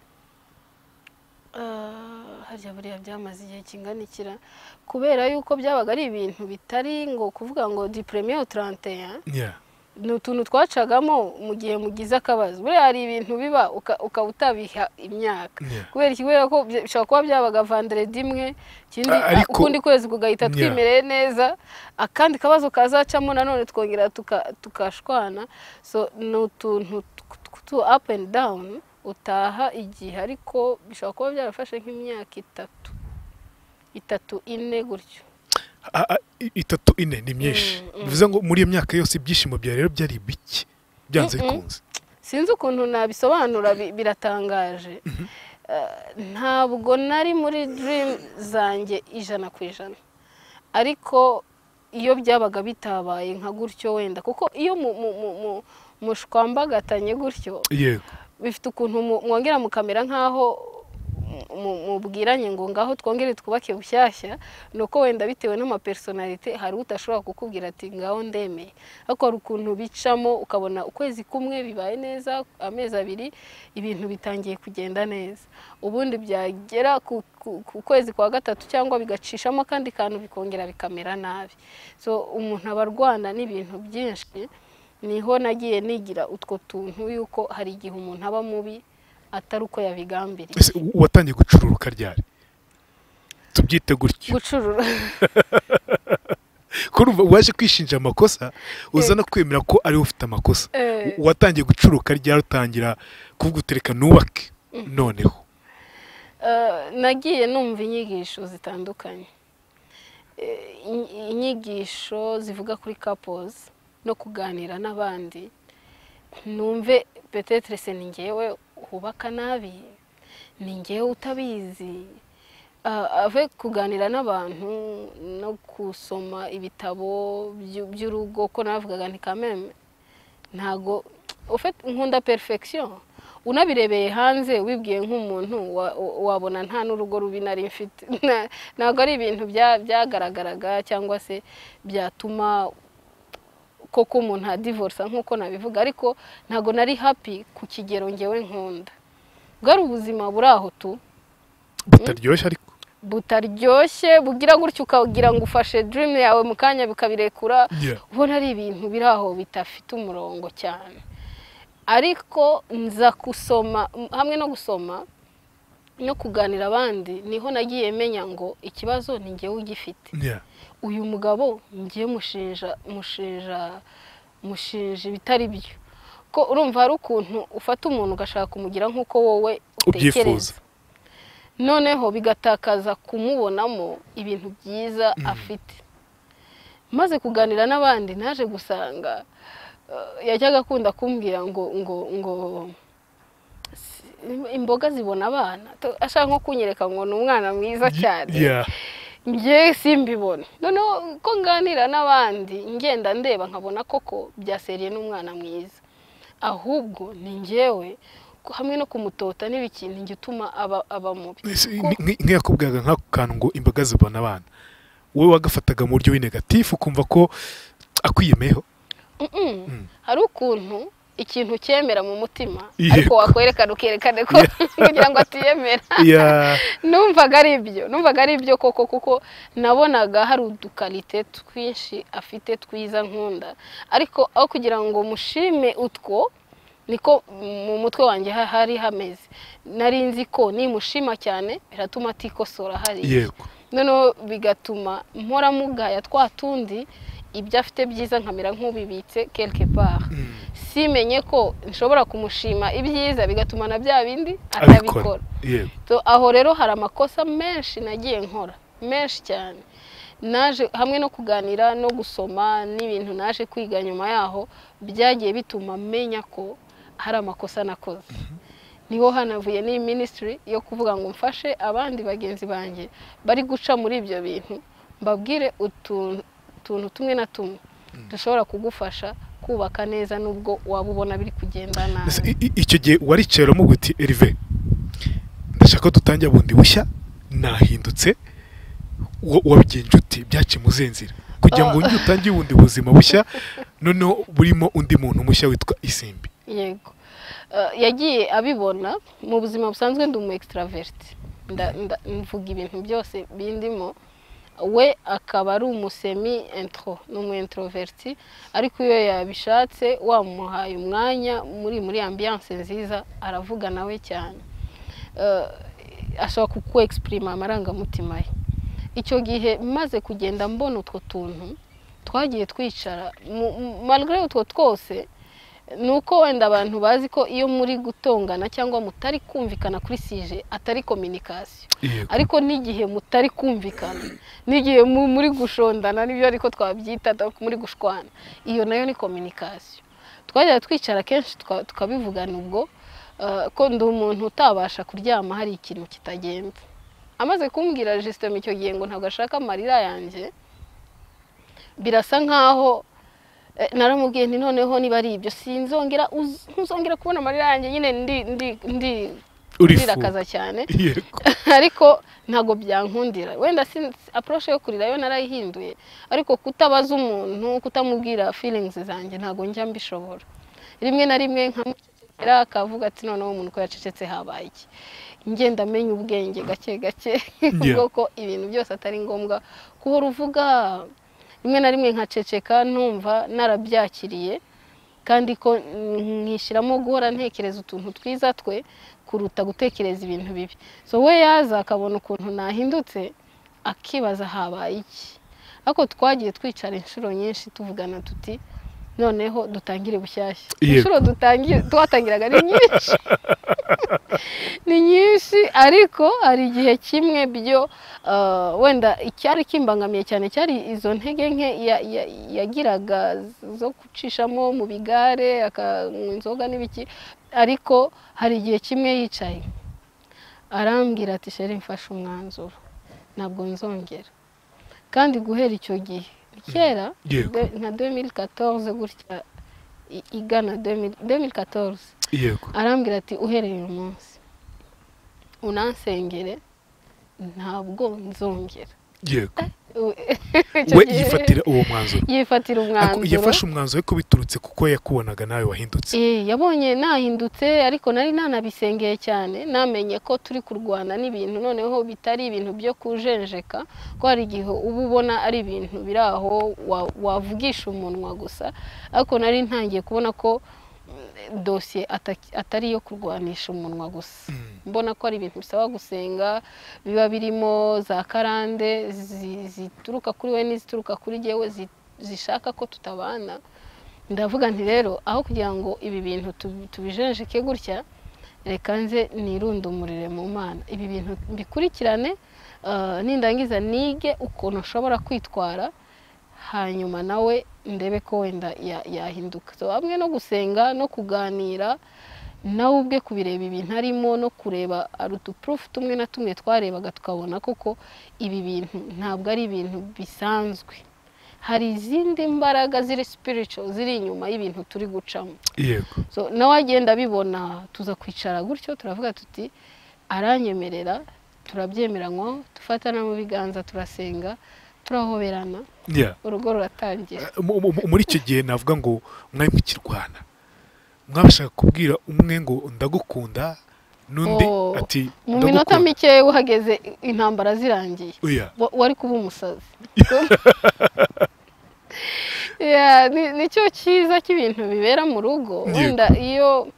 Ah, harya buriya byamaze igihe kinganikira kubera yuko byabaga ari ibintu bitari ngo kuvuga ngo di premiere taranteya nya ni utuntu twacagamo mu gihe mugize akabazo buriya hari ibintu biba uka- ukaba utabiha imyaka Yeah. kubera iki kubera ko bya- bishobora kuba byabaga vanderedi imwe ikindi A- ariko- ukundi kwezi kugahita Yeah. twimereye neza akandi kabazo kazacamo nanone twongera tuka- tukashwana so ni utuntu tw- tw- tu up and down utaha igihe ariko bishobora kuba byarafashe nk'imyaka itatu itatu ine gutyo A- a- i- itatu ine ni myinshi bivuze ngo muri iyo myaka yose ibyishimo bya rero byari bike byanze Mm-mm. bikunze sinzi ukuntu nabisobanura bi- biratangaje Eh, ntabwo nari muri dream zanjye ijana ku ijana ariko iyo byabaga bitabaye nka gutyo wenda kuko iyo mu- mu- mu- mu- mushwambagatanye gutyo yego bifite ukuntu mu- mwongera mukamera nk'aho mm, mubwiranye ngo ngaho twongere twubake bushyashya ni uko wenda bitewe n'amapersonalite hari udashobora kukubwira ati ngaho ndemeye ariko hari ukuntu bicamo ukabona ukwezi kumwe bibaye neza amezi abiri ibintu bitangiye kugenda neza ubundi byagera ku kwezi kwa gatatu cyangwa bigacishamo akandi kantu bikongera bikamera nabi so umuntu aba arwana n'ibintu byinshi niho nagiye nigira utwo tuntu y'uko hari igihe umuntu aba mubi atari uko yabigambiriye Ese u- watangiye gucururuka ryari tubyite gutyo gucurura kurumva waje kwishinja amakosa uza no kwemera ko ariwe ufite amakosa Eh. U- watangiye gucuruka ryari utangira kuvuga utereka nubake noneho Eh, nagiye numva inyigisho zitandukanye Eh, inyi- inyigisho zivuga kuri couples no kuganira n'abandi numve petetre se ni ngewe hubaka nabi ni ngewe utabizi Ah, ave kuganira n'abantu no gusoma ibitabo by'u- by'urugo ko navugaga ni kameme ntago ufite- nkunda perfection unabirebeye hanze wibwiye nk'umuntu wa- wa- wabona nta n'urugo rubi nari mfite Na- ntabwo ari ibintu bya- byagaragaraga cyangwa se byatuma koko umuntu adivorsa nk'uko nabivuga ariko ntabwo nari happy ku kigero ngewe nkunda bwari ubuzima buri aho tu butaryoshye ariko butaryoshye bugira gutyo ukagira ngo ufashe dream yawe mu kanya bikabirekura Yeah. ubona ari ibintu biri aho bidafite umurongo cyane ariko nza gusoma m- hamwe no gusoma no kuganira abandi niho nagiye menya ngo ikibazo ni njyewe ugifite Yeah. uyu mugabo ngiye mushinja mushinja mushinja ibitari byo ko urumva hari ukuntu ufata umuntu ugashaka kumugira nk'uko wowe utekereza ubyifuza noneho bigatakaza kumubonamo ibintu byiza afite maze kuganira n'abandi naje gusanga eh, yajyaga akunda kumbwira ngo ngo ngo si- imboga zibona abana To- ashaka nko kunyereka ngo ni umwana mwiza cyane Yeah. njye simbibona noneho ko nganira n'abandi ngenda ndeba nkabona koko byaseriye n'umwana mwiza ahubwo ni njyewe ko hamwe no kumutota n'ibikintu njye utuma aba aba mubi Ese Ko- nk- nk- nk'iyakubwiraga nk'ako kantu ngo imbaga zibona abana wowe wagafataga mu buryo w'inegatifu ukumva ko akwiyemeyeho Mm-mm. Mm. hari ukuntu ikintu cyemera mu mutima Yego. ariko wakwerekana ukerekane ko kugira ngo atiyemera Yeah. numvaga ari ibyo numvaga ari ibyo koko kuko nabonaga hari udukarite twinshi afite twiza nkunda ariko aho kugira ngo mushime utwo niko mu mutwe wanjye ha- hari hameze nari nzi ko nimushima cyane biratuma atikosora hariya yego noneho bigatuma mpora mugaya twa tundi ibyo afite byiza nkamera nk'ubibitse quelque part Mm. simenye ko nshobora kumushima ibyiza bigatuma na bya bindi abikora atabikora yego So, aho rero hari amakosa menshi nagiye nkora menshi cyane naje hamwe no kuganira no gusoma n'ibintu naje kwiga nyuma yaho byagiye bituma menya ko hari amakosa nakoze niho hanavuye n'iyi minisitiri yo kuvuga ngo mfashe abandi bagenzi banjye bari guca muri ibyo bintu mbabwire utu- utuntu tumwe na tumwe dushobora kugufasha kubaka neza nubwo waba ubona biri kugenda Ese nabi i- i- icyo gihe waricaramo uti erive ndashaka ko dutangira bundi bushya nahindutse wa- wabigiye inshuti byaciye muzenzira kugira ngo wongere utangire ubundi buzima bushya noneho burimo undi muntu mushya witwa isimbi yego Eh, yagiye abibona mu buzima busanzwe ndi umu extravert Nda- nda- mvuga ibintu byose bindimo we akaba ari umusemi intro ni umu introverti ariko iyo yabishatse wamuhaye umwanya muri muri ambiance nziza aravuga nawe cyane Eh, ashobora kuku exprima amarangamutima ye icyo gihe maze kugenda mbona utwo tuntu twagiye twicara mu- mu- malgré utwo twose ni uko wenda abantu bazi ko iyo muri gutongana cyangwa mutari kumvikana kuri sije atari kominikasiyo yego ariko n'igihe mutari kumvikana n'igihe mu- muri gushondana nibyo ariko twabyita ariko muri gushwana iyo nayo ni kominikasiyo twajya twicara kenshi tuka- tukabivugana ubwo eh, ko ndi umuntu utabasha kuryama hari ikintu kitagenda amaze kumbwira jisitemu icyo gihe ngo ntabwo ashaka amarira yanjye birasa nkaho eh, naramubwiye nti noneho niba ari ibyo sinzongera uz- ntuzongera kubona amarira yanjye nyine ndi ndi ndi Urifu. ndirakaza cyane yego ariko ntabwo byankundira wenda sin- approche yo kurira yo narayihinduye ariko kutabaza umuntu kutamubwira feelings zanjye ntabwo njya mbishobora rimwe na rimwe nkamucecekera akavuga ati noneho umuntu ko yacecetse habaye iki ngenda amenya ubwenge gake gake Yeah. bwo ko ibintu byose atari ngombwa kuba uvuga rimwe na rimwe nkaceceka numva narabyakiriye kandi ko nkishyiramo guhora ntekereza utuntu twiza twe kuruta gutekereza ibintu bibi so we yaza akabona ukuntu nahindutse akibaza habaye iki ariko twagiye twicara inshuro nyinshi tuvugana tuti noneho dutangire bushyashya Yego. inshuro dutangi- twatangiraga ni nyinshi ni nyinshi ariko hari igihe kimwe byo eh, wenda icyari kimbangamiye cyane cyari izo ntege nke ya- ya- yagiraga zo gucishamo mu bigare akanywa inzoga n'ibiki ariko hari igihe kimwe yicaye arambwira ati sheri mfashe umwanzuro ntabwo nzongera kandi guhera icyo gihe kera Yego. de- nka 2014 gutya i- igana 2000 2014 yego arambwira ati uhereye uyu munsi unansengere ntabwo nzongera yego Icyo we gihe yifatira uwo mwanzuro yifatira Ako- umwanzuro yafashe umwanzuro ariko biturutse kuko yakubonaga nawe wahindutse Eh, yabonye nahindutse ariko nari nanabisengeye cyane namenye ko turi kurwana n'ibintu noneho bitari ibintu byo kujenjeka ko hari igihe uba ubona ari ibintu biri aho wa- wavugisha umunwa gusa ariko nari ntangiye kubona ko mm, dosiye ataki- atari iyo kurwanisha umunwa gusa mbona ko ari ibintu bisaba gusenga biba birimo za karande zi- zituruka kuri we n'izituruka kuri jyewe zi- zishaka ko tutabana ndavuga nti rero aho kugira ngo ibi bintu tubi- tubijenjeke gutya reka nze nirundumurire mu mana ibi bintu mbikurikirane eh, nindangiza nige ukuntu nshobora kwitwara hanyuma nawe ndebe ko wenda ya- yahinduka So, hamwe no gusenga no kuganira nawe ubwe kubireba ibintu arimo no kureba ari udupurufu tumwe na tumwe twarebaga tukabona koko ibi bintu ntabwo ari ibintu bisanzwe hari izindi mbaraga ziri spiritual ziri inyuma y'ibintu turi gucamo yego so nawe agenda abibona tuza kwicara gutyo turavuga tuti aranyemerera turabyemeranywaho dufata no mu biganza turasenga turahoberana Yeah. urugo ruratangira Mu- mu- mu- muri icyo gihe navuga ngo mwari mukirwana mwabashaga kubwira umwe ngo ndagukunda n'undi Oh. ati mu minota "Ndagukunda." mike uhageze intambara zirangiye Oya. wa- wari kuba umusazi Yeah, ni- nicyo cyiza cy'ibintu bibera mu rugo Yego. wenda iyo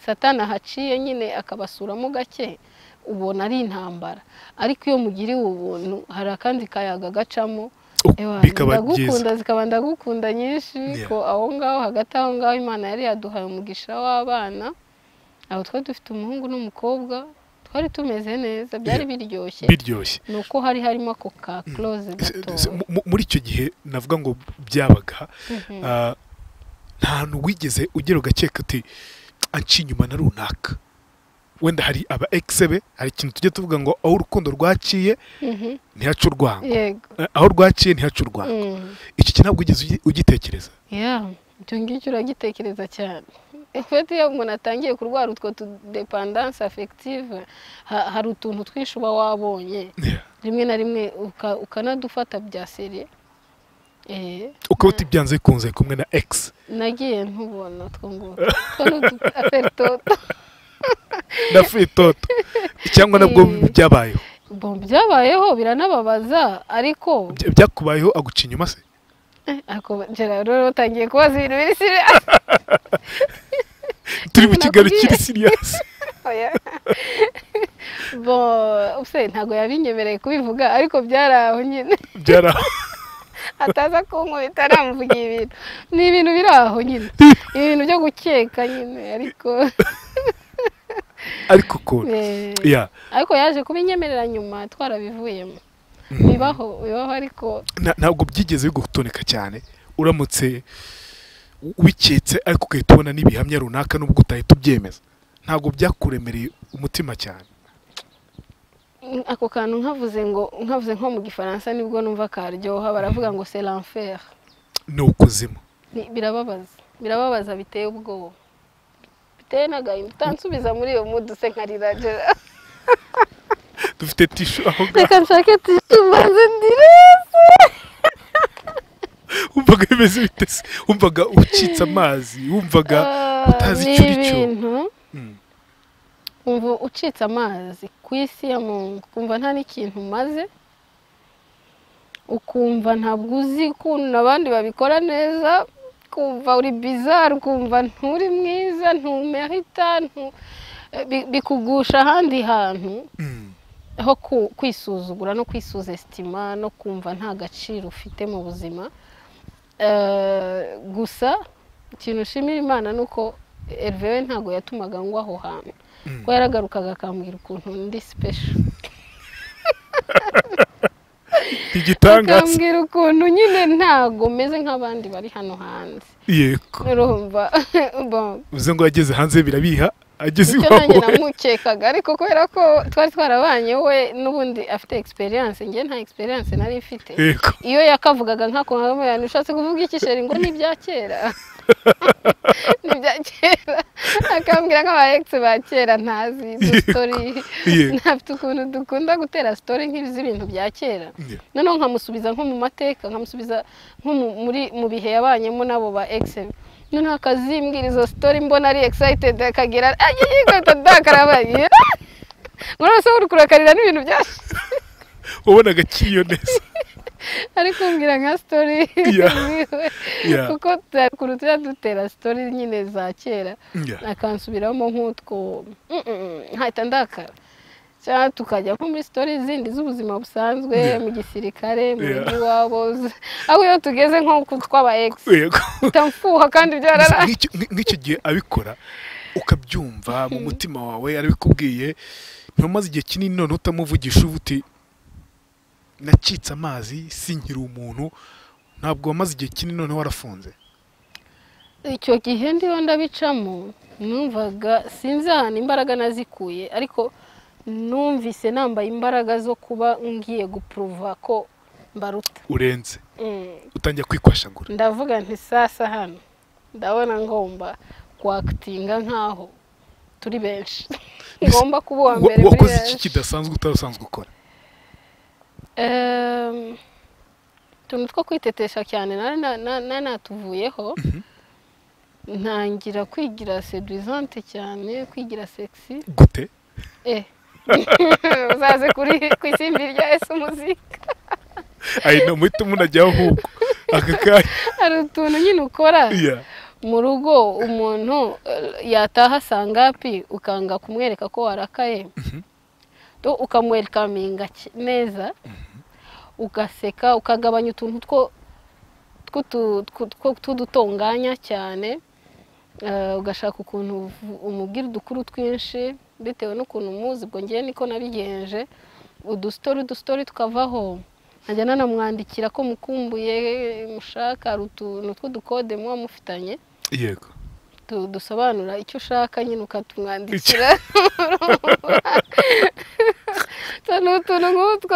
satani ahaciye nyine akabasuramo gake ubona ari intambara ariko iyo mugiriwe ubuntu hari akandi kayaga gacamo Oh, Ewa, bikaba byiza ndagukunda zikaba ndagukunda nyinshi Yeah. ko aho ngaho hagati aho ngaho imana yari yaduhaye umugisha w'abana aho twari dufite umuhungu n'umukobwa twari tumeze neza byari biryoshye biryoshye ni uko hari harimo ako ka close gato Se- mu- mu- muri icyo gihe navuga ngo byabaga Mhm. ah, nta hantu wigeze ugera ugakeka uti anca inyuma na runaka wenda hari aba egise be hari ikintu tujya tuvuga ngo aho urukundo rwaciye Mhm. ntihaca urwango yego Eh, aho rwaciye ntihaca urwango Mm. icyo kintu ntabwo wigeze ugi- ugitekereza Yeah, icyo ngicyo uragitekereza cyane ufite iyo umuntu atangiye kurwara utwo tudepandanse afegitive hari utuntu twinshi uba wabonye Yeah. rimwe na rimwe uka- ukanadufata bya seriye Eh, ukaba utibyanze bikunze kumwe na egise nagiye ntubona two ngutu two ni uduperitoto na firitoto cyangwa nabwo Mm. byabayeho bo byabayeho biranababaza ariko Bya- byakubayeho aguca inyuma se eh, ariko Gerard rero utangiye kubaza ibintu biri seriye turi mu kiganiro Nakubwiye. kiri siriyasi Oya. bo ubuse ntabwo yabinyemereye kubivuga ariko byari aho nyine byari aho ataza kunkubita namuvugiye ibintu ni ibintu biri aho nyine ibintu byo gukeka nyine ariko ariko ukuntu eh, ya ariko yaje kubinyemerera nyuma twarabivuyemo Mm. bibaho bibaho ariko Na- ntabwo byigeze bigutoneka cyane uramutse u- ubiketse ariko ugahita ubona n'ibihamya runaka nubwo utahita ubyemeza ntabwo byakuremereye umutima cyane ako kantu nkavuze ngo nkavuze nko mu gifaransa nibwo numva karyoha baravuga ngo c'est l'enfer ni ukuzimu Ni- birababaza birababaza biteye ubwoba mfite n'agahinda utansubiza muri iyo mudu se nkarira jera dufite tishu aho ngaho reka nshake tishu mbanze ndirese wumvaga bimeze bite se wumvaga ucitse amazi wumvaga utazi ni icyo uri cyo ibintu Mm. umva ucitse amazi ku isi ya muntu ukumva nta n'ikintu umaze ukumva ntabwo uzi ukuntu abandi babikora neza ukumva uri bizari ukumva nturi mwiza ntumehita ntu... bi- bikugusha ahandi hantu Mm. aho ku- kwisuzugura no kwisuzesitima no kumva nta gaciro ufite mu buzima Eh, gusa ikintu ushimira imana ni uko Herve we ntabwo yatumaga ngwa aho hantu Mm. ko yaragarukaga akambwira ukuntu ndi sipesho igitangaza akambwira ukuntu nyine ntabwo meze nk'abandi bari hano hanze yego urumva bon uvuze ngo yageze hanze birabiha ageze icyo iwabo nanjye namukekaga ariko kubera ko twari twarabanye we n'ubundi afite egisperiyanse njye nta egisperiyanse nari mfite yego iyo yakavugaga nkako nkamubwira ushatse kuvuga iki sheri ngo ni ibya kera ni ibya kera akambwira nk'aba egisi ba kera ntazi dusitori Yego. ntafite ukuntu dukunda gutera sitori nk'izi z'ibintu bya kera Yeah. noneho nkamusubiza nko mu mateka nkamusubiza nko mu- muri mu bihe yabanyemo n'abo ba egisi noneho akazimbwira izo sitori mbona ari egisayitedi akagira agiye yikweto dakarabaye urabona se uri kurakarira n'ibintu byashize wabonaga akiyo neza ari kumbwira nka sitori Yeah. ziwe Yeah. kuko turakuru tujya dutera sitori nyine za kera Yeah. akansubiramo nk'utwo Mm, mm, mm, nkahita ndakara cyangwa tukajya nko muri sitori zindi z'ubuzima busanzwe Yeah. mu gisirikare mu Yeah. rugo iwabo z- aho iyo tugeze nko ku twaba egisi yego mfuha kandi byararaye Nk'icyo- nk'i- nk'icyo gihe abikora ukabyumva mu mutima wawe arabikubwiye ntumaze igihe kinini none utamuvugisha uba uti nacitse amazi sinkiri umuntu ntabwo wamaze igihe kinini none warafunze icyo gihe ndiho ndabicamo numvaga sinzi ahantu imbaraga nazikuye ariko numvise nambaye imbaraga zo kuba ngiye gupuruva ko mbaruta urenze Mm. utangira kwikwashagura ndavuga nti sasa hano ndabona ngomba kwakitinga nkaho turi benshi ngomba kuba uwa Wa- mbere muri wakoze iki benshi kidasanzwe utarasanzwe ukora Ehm, utuntu two kwitetesha cyane nari na- na- nari natuvuyeho Mhm. ntangira kwigira seduizante cyane kwigira sexy gute eh uzaze kuri ku isimbi rya ese umuzika ayi no muhita munajyaho ahubwo aka kanya hari utuntu nyine ukora Yeah. mu rugo umuntu eh, yataha sangapi ukanga kumwereka ko warakaye To ukamwerekaminga ki- neza ugaseka ukagabanya utuntu two tw'utu- twu- two- tw'udutunganya cyane Eh, ugashaka ukuntu uvu- umubwira udukuru twinshi bitewe n'ukuntu umuzi ubwo ngewe niko nabigenje udustori udustori tukavaho nkajya nanamwandikira ko mukumbuye mushaka hari utuntu tw'udukode muba mufitanye yego tu- dusobanura icyo ushaka nyine ukatumwandikira Utu ni utuntu nk'utwo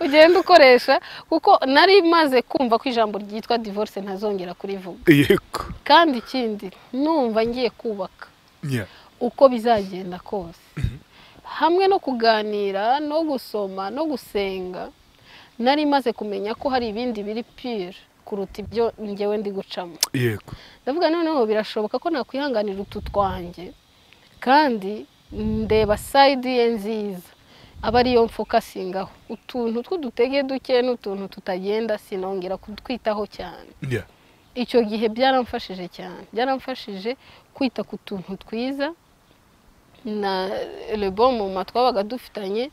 ugenda ukoresha kuko nari maze kumva ko ijambo ryitwa divorce ntazongera kurivuga yego kandi ikindi numva ngiye kubaka Yeah. uko bizagenda kose hamwe no kuganira no gusoma no gusenga nari maze kumenya ko hari ibindi biri pire kuruta ibyo ngewe ndi gucamo yego ndavuga noneho birashoboka ko nakwihanganira utu twanjye kandi ndeba sayidi ye nziza aba ariyo mfokasingaho utuntu tw'udutege duke n'utuntu tutagenda sinongera kutwitaho cyane Yeah. icyo gihe byaramfashije cyane byaramfashije kwita ku tuntu twiza na rebo mu twabaga dufitanye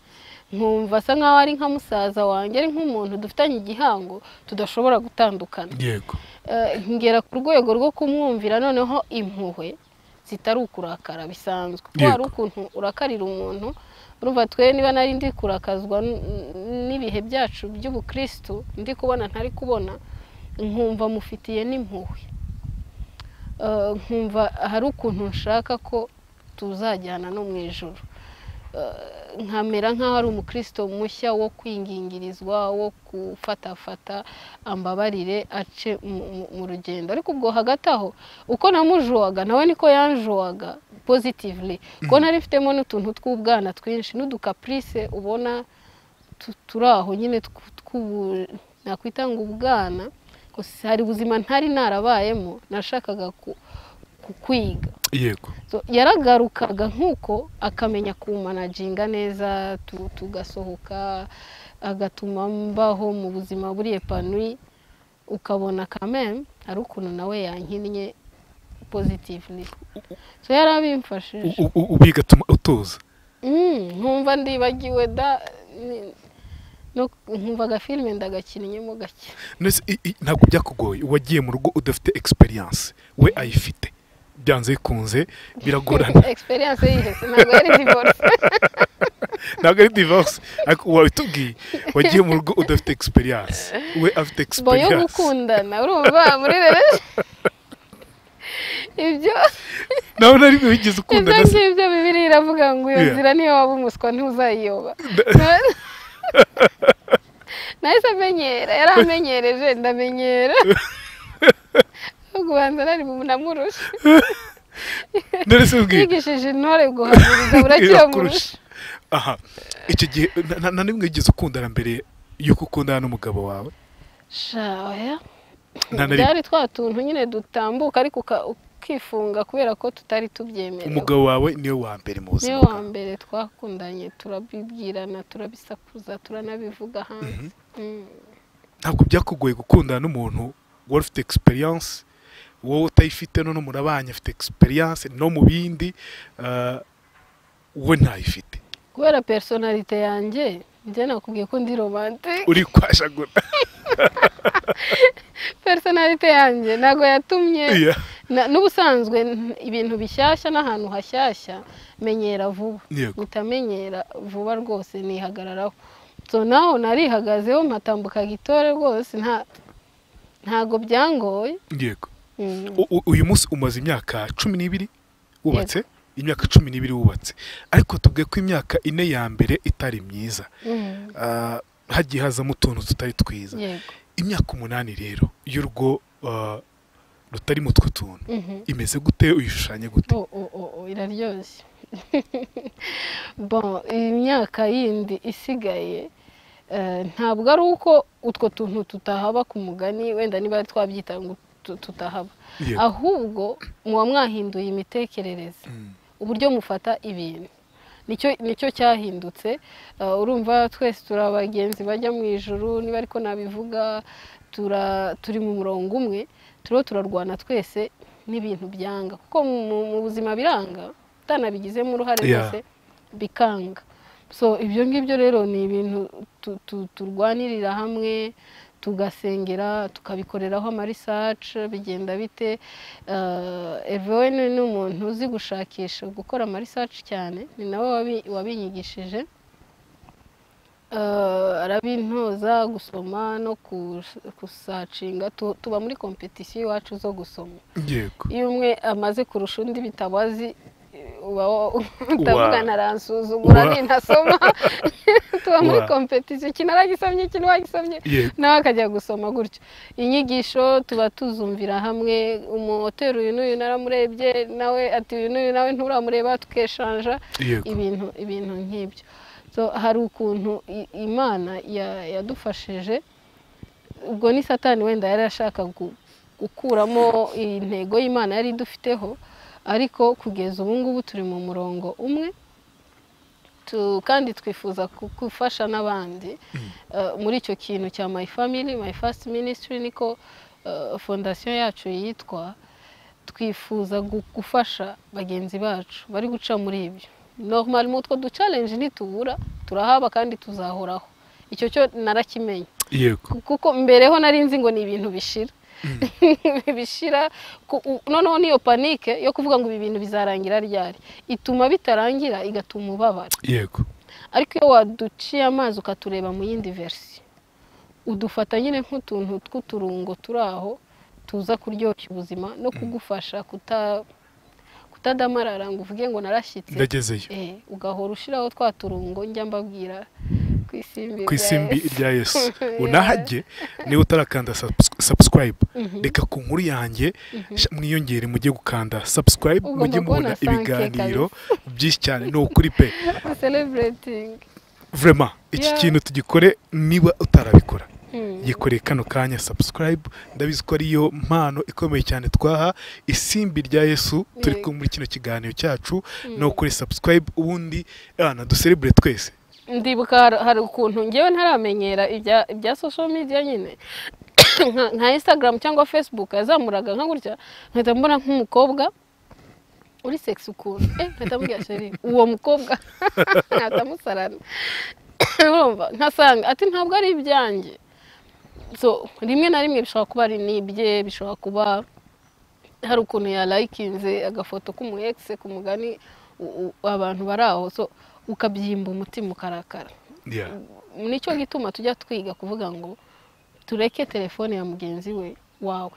nkumva asa nkaho ari nka musaza wanjye ari nk'umuntu dufitanye igihango tudashobora gutandukana yego Eh, ngera ku rwego rwo kumwumvira noneho impuhwe zitari ukurakara bisanzwe ko Yego. hari ukuntu urakarira umuntu urumva twe niba nari ndi kurakazwa n- n'ibihe byacu by'ubukristu ndi kubona ntari kubona nkumva mufitiye n'impuhwe Eh, nkumva hari ukuntu nshaka ko tuzajyana no mu ijoro nkamera nk'aho ari umukristo mushya wo kwingingirizwa wo gufatafata ambabarire ace mu- mu- mu rugendo ariko ubwo hagati aho uko namujowaga nawe niko yanjowaga pozitivili kuko nari mfitemo n'utuntu tw'ubwana twinshi n'udukapurise ubona tu- turi aho nyine tw- tw'ubu- nakwita ngo ubwana gusa hari ubuzima ntari narabayemo nashakaga ku- ku kwiga yego So, yaragarukaga nk'uko akamenya kumanaginga neza tu- tugasohoka agatuma mbaho mu buzima buri epanui ukabona kameme hari ukuntu nawe yankinnye pozitivili so yarabimfashije U- u- u- bigatuma utuza Mm, nkumva ndibagiwe da ni- no- nkumva agafilime ndagakinnyemo gake Nese i- i- ntabwo byakugoye wagiye mu rugo udafite egisperiyanse we ayifite byanze bikunze biragorana egisperiyanse yihese ntabwo yari divorce ntabwo ari divorce ariko wabitubwiye wagiye mu rugo udafite egisperiyanse we afite bo yo egisperiyanse gukundana urumva muri rero ibyo nawe nari ibyo wigeze ukundana se ngibyo bibiri iravuga ngo iyo Yeah. nzira niyo waba umuswa ntuzayiyoba nahise amenyera yaramenyereje ndamenyera kubanza nari mu namurusha nari se ubwiye yigishije intore guhagurira burakira murusha aha icyo gihe na- na- na nimwe wigeze ukundana mbere y'uko ukundana n'umugabo wawe shaya Nta na rimwe. byari twa tuntu nyine dutambuka ariko uka- ukifunga kubera ko tutari tubyemerewe umugabo wawe niwe wa mbere mu niyo buzima wa bwawe mbere twakundanye turabibwirana turabisakuza turanabivuga hanze Mm. ntabwo byakugoye gukundana n'umuntu wari ufite egisperiyanse wowe utayifite none murabanye afite egisperiyanse no mu bindi ah, we ntayifite kubera personalite yanjye njye nakubwiye ko ndi romantike uri kwashagura personalite yanjye ntabwo yatumye Iya. na- n'ubusanzwe n- ibintu bishyashya n'ahantu hashyashya menyera vuba Yego. utamenyera vuba rwose nihagararaho so naho narihagazeho mpatambuka gitore rwose nta ntago byangoye yego Mm. U- u- uyu munsi umaze imyaka cumi n'ibiri wubatse imyaka cumi n'ibiri wubatse ariko tubwiye ko imyaka ine ya mbere itari myiza Mm. Ah, hagiye hazamo utuntu tutari twiza yego imyaka umunani rero y'urugo ah, rutari mu two tuntu Mhm. imeze gute uyishushanya gute Oh, oh, oh, oh, iraryoshye bon imyaka yindi isigaye eh, ntabwo ari uko utwo tuntu tutahaba ku mugani wenda niba ari twabyita ngo tu- tutahaba Yego. ahubwo muba mwahinduye imitekerereze Mm. uburyo mufata ibintu nicyo nicyo cyahindutse Eh, urumva twese turi abagenzi bajya mu ijuru niba ariko nabivuga tura- turi mu murongo umwe turiho turarwana twese n'ibintu byanga kuko mu- mu mu buzima biranga utanabigizemo uruhare Yeah. rwose bikanga so ibyo ngibyo rero ni ibintu tu- tu- turwanirira hamwe tugasengera tukabikoreraho amarisace bigenda bite evoweni ni umuntu uzi gushakisha gukora amarisace cyane ni nawe wabi- wabinyigishije Eh, arabintoza gusoma no kus- kusacinga Tu- tuba muri kompetisiyo iwacu zo gusoma yego iyo umwe amaze kurusha undi bitabo azi uba wo- utavugana aransuzugura Wa. nintasoma tuba muri Wa. kompetisiyo iki naragisomye iki ntiwagisomye Yego. nawe akajya gusoma gutyo inyigisho tuba tuzumvira hamwe umumoteri uyu n'uyu naramurebye nawe ati uyu n'uyu nawe nturamureba tukeshanja yego ibintu ibintu nk'ibyo so hari ukuntu i- imana ya- yadufashije ubwo ni satani wenda yari ashaka gu- gukuramo intego y'imana yari idufiteho ariko kugeza ubu ngubu turi mu murongo umwe tu- kandi twifuza ku- gufasha n'abandi Eh, muri icyo kintu cya my family my first ministry niko eh, fondasiyo yacu yitwa twifuza gu- gufasha bagenzi bacu bari guca muri ibyo normal mu utwo ducalenje ntitubura turahaba kandi tuzahoraho icyo cyo narakimenye yego kuko mbere ho nari nzi ngo ni ibintu bishira bishira ku- u- noneho niyo panike yo kuvuga ngo ibi bintu bizarangira ryari ituma bitarangira igatuma ubabara yego ariko iyo waduciye amazi ukatureba mu yindi verisiyo udufata nyine nk'utuntu tw'uturungo turi aho tuza kuryoshya ubuzima no kugufasha kuta- kutadamarara ngo uvuge ngo narashyitse ndagezeyo eh, ugahora ushyiraho twa turungo njya mbabwira ku isimbi ku isimbi rya Yesu. rya yesu Yeah. unahajye niba utarakanda subs- subscribe Mhm. reka ku nkuru yanjye Mhm. sha- mwiyongere mujye gukanda subscribe Ugomba mujye mubona kubona sanke ibiganiro byinshi cyane ni ukuri pe celebrating vrema iki Yeah. kintu tugikore niba utarabikora Hmm. yikoreye kano kanya subscribe ndabizi ko ariyo mpano ikomeye cyane twaha isimbi rya yesu turi Yego. kumwe muri kino kiganiro cyacu Mm. ni ukuri subscribe ubundi na duserebure twese ndibuka har- hari ukuntu ngewe ntaramenyera ibya ibya social media nyine Nka- nka instagram cyangwa facebook yazamuraga nka gutya nkahita mbona nk'umukobwa uri sex ukuntu eh nkahita mbwira sheri uwo mukobwa nkahita musarana urumva nkasanga ati ntabwo ari ibyanjye so rimwe na rimwe bishobora kuba ari n'ibye bishobora kuba hari ukuntu yalayikinze agafoto k'umu egisi ku mugani u- u- abantu bari aho so ukabyimba umutima ukarakara Yeah. nicyo gituma tujya twiga kuvuga ngo tureke telefone ya mugenzi we wawe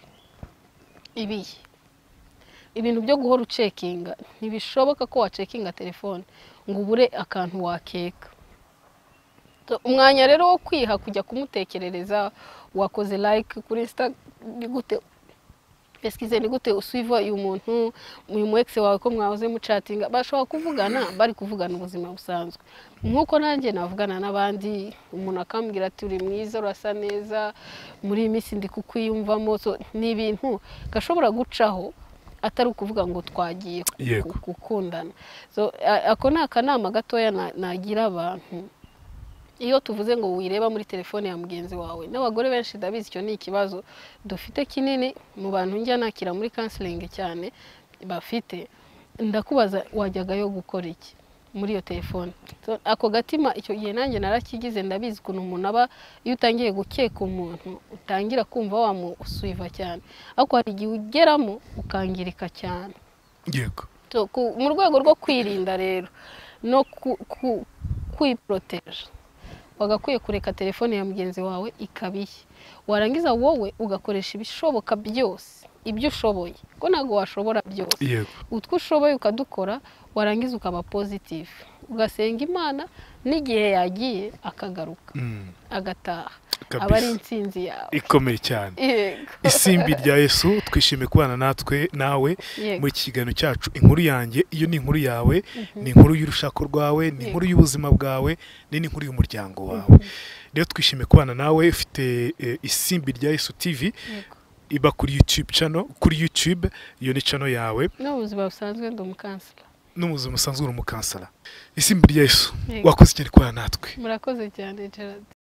ibihe ibintu byo guhora ucekinga ntibishoboka ko wacekinga telefone ngo ubure akantu wakeka So, umwanya rero wo kwiha kujya kumutekerereza wakoze like kuri insta ni gute esikize ni gute usuiva uyu muntu uyu mu ex wawe ko mwahoze mucatinga bashobora kuvugana bari kuvugana ubuzima busanzwe nk'uko nanjye navugana n'abandi umuntu akambwira ati uri mwiza urasa neza muri iyi minsi ndi kukwiyumvamo So, ni ibintu gashobora gucaho atari ukuvuga ngo twagiye ku- Yego. ku- gukundana So, a- ako ni akanama gatoya na- nagira abantu iyo tuvuze ngo wireba muri telefone ya mugenzi wawe n'abagore benshi ndabizi icyo ni ikibazo dufite kinini mu bantu njya nakira muri kansilingi cyane bafite ndakubaza wajyagayo gukora iki muri iyo telefone So, ako gatima icyo gihe nanjye narakigize ndabizi ukuntu umuntu aba iyo utangiye gukeka umuntu utangira kumva wamusuiva cyane ariko hari igihe ugeramo ukangirika cyane yego So, ku- mu rwego rwo kwirinda rero no ku- ku- kwiporoteje wagakwiye kureka telefone ya mugenzi wawe ikaba iye warangiza wowe ugakoresha ibishoboka byose ibyo ushoboye ko ntabwo washobora byose yego utwo ushoboye ukadukora warangiza ukaba pozitifu ugasenga imana n'igihe yagiye akagaruka Mm, agataha aba ari kabisa intsinzi yawe ikomeye cyane yego isimbi rya yesu twishimiye kubana natwe nawe yego muri iki kiganiro cyacu inkuru yanjye iyo ni inkuru yawe ni inkuru y'urushako rwawe ni inkuru y'ubuzima bwawe ni n'inkuru y'umuryango wawe rero twishimiye kubana nawe ufite eh, isimbi rya yesu tivi yego iba kuri YouTube channel kuri YouTube iyo ni channel yawe no mu buzima busanzwe ndi umukansila n'umuzima usanzwe uri umukansara isimbi rya Yesu Yego. wakoze cyane kubana natwe murakoze cyane gerard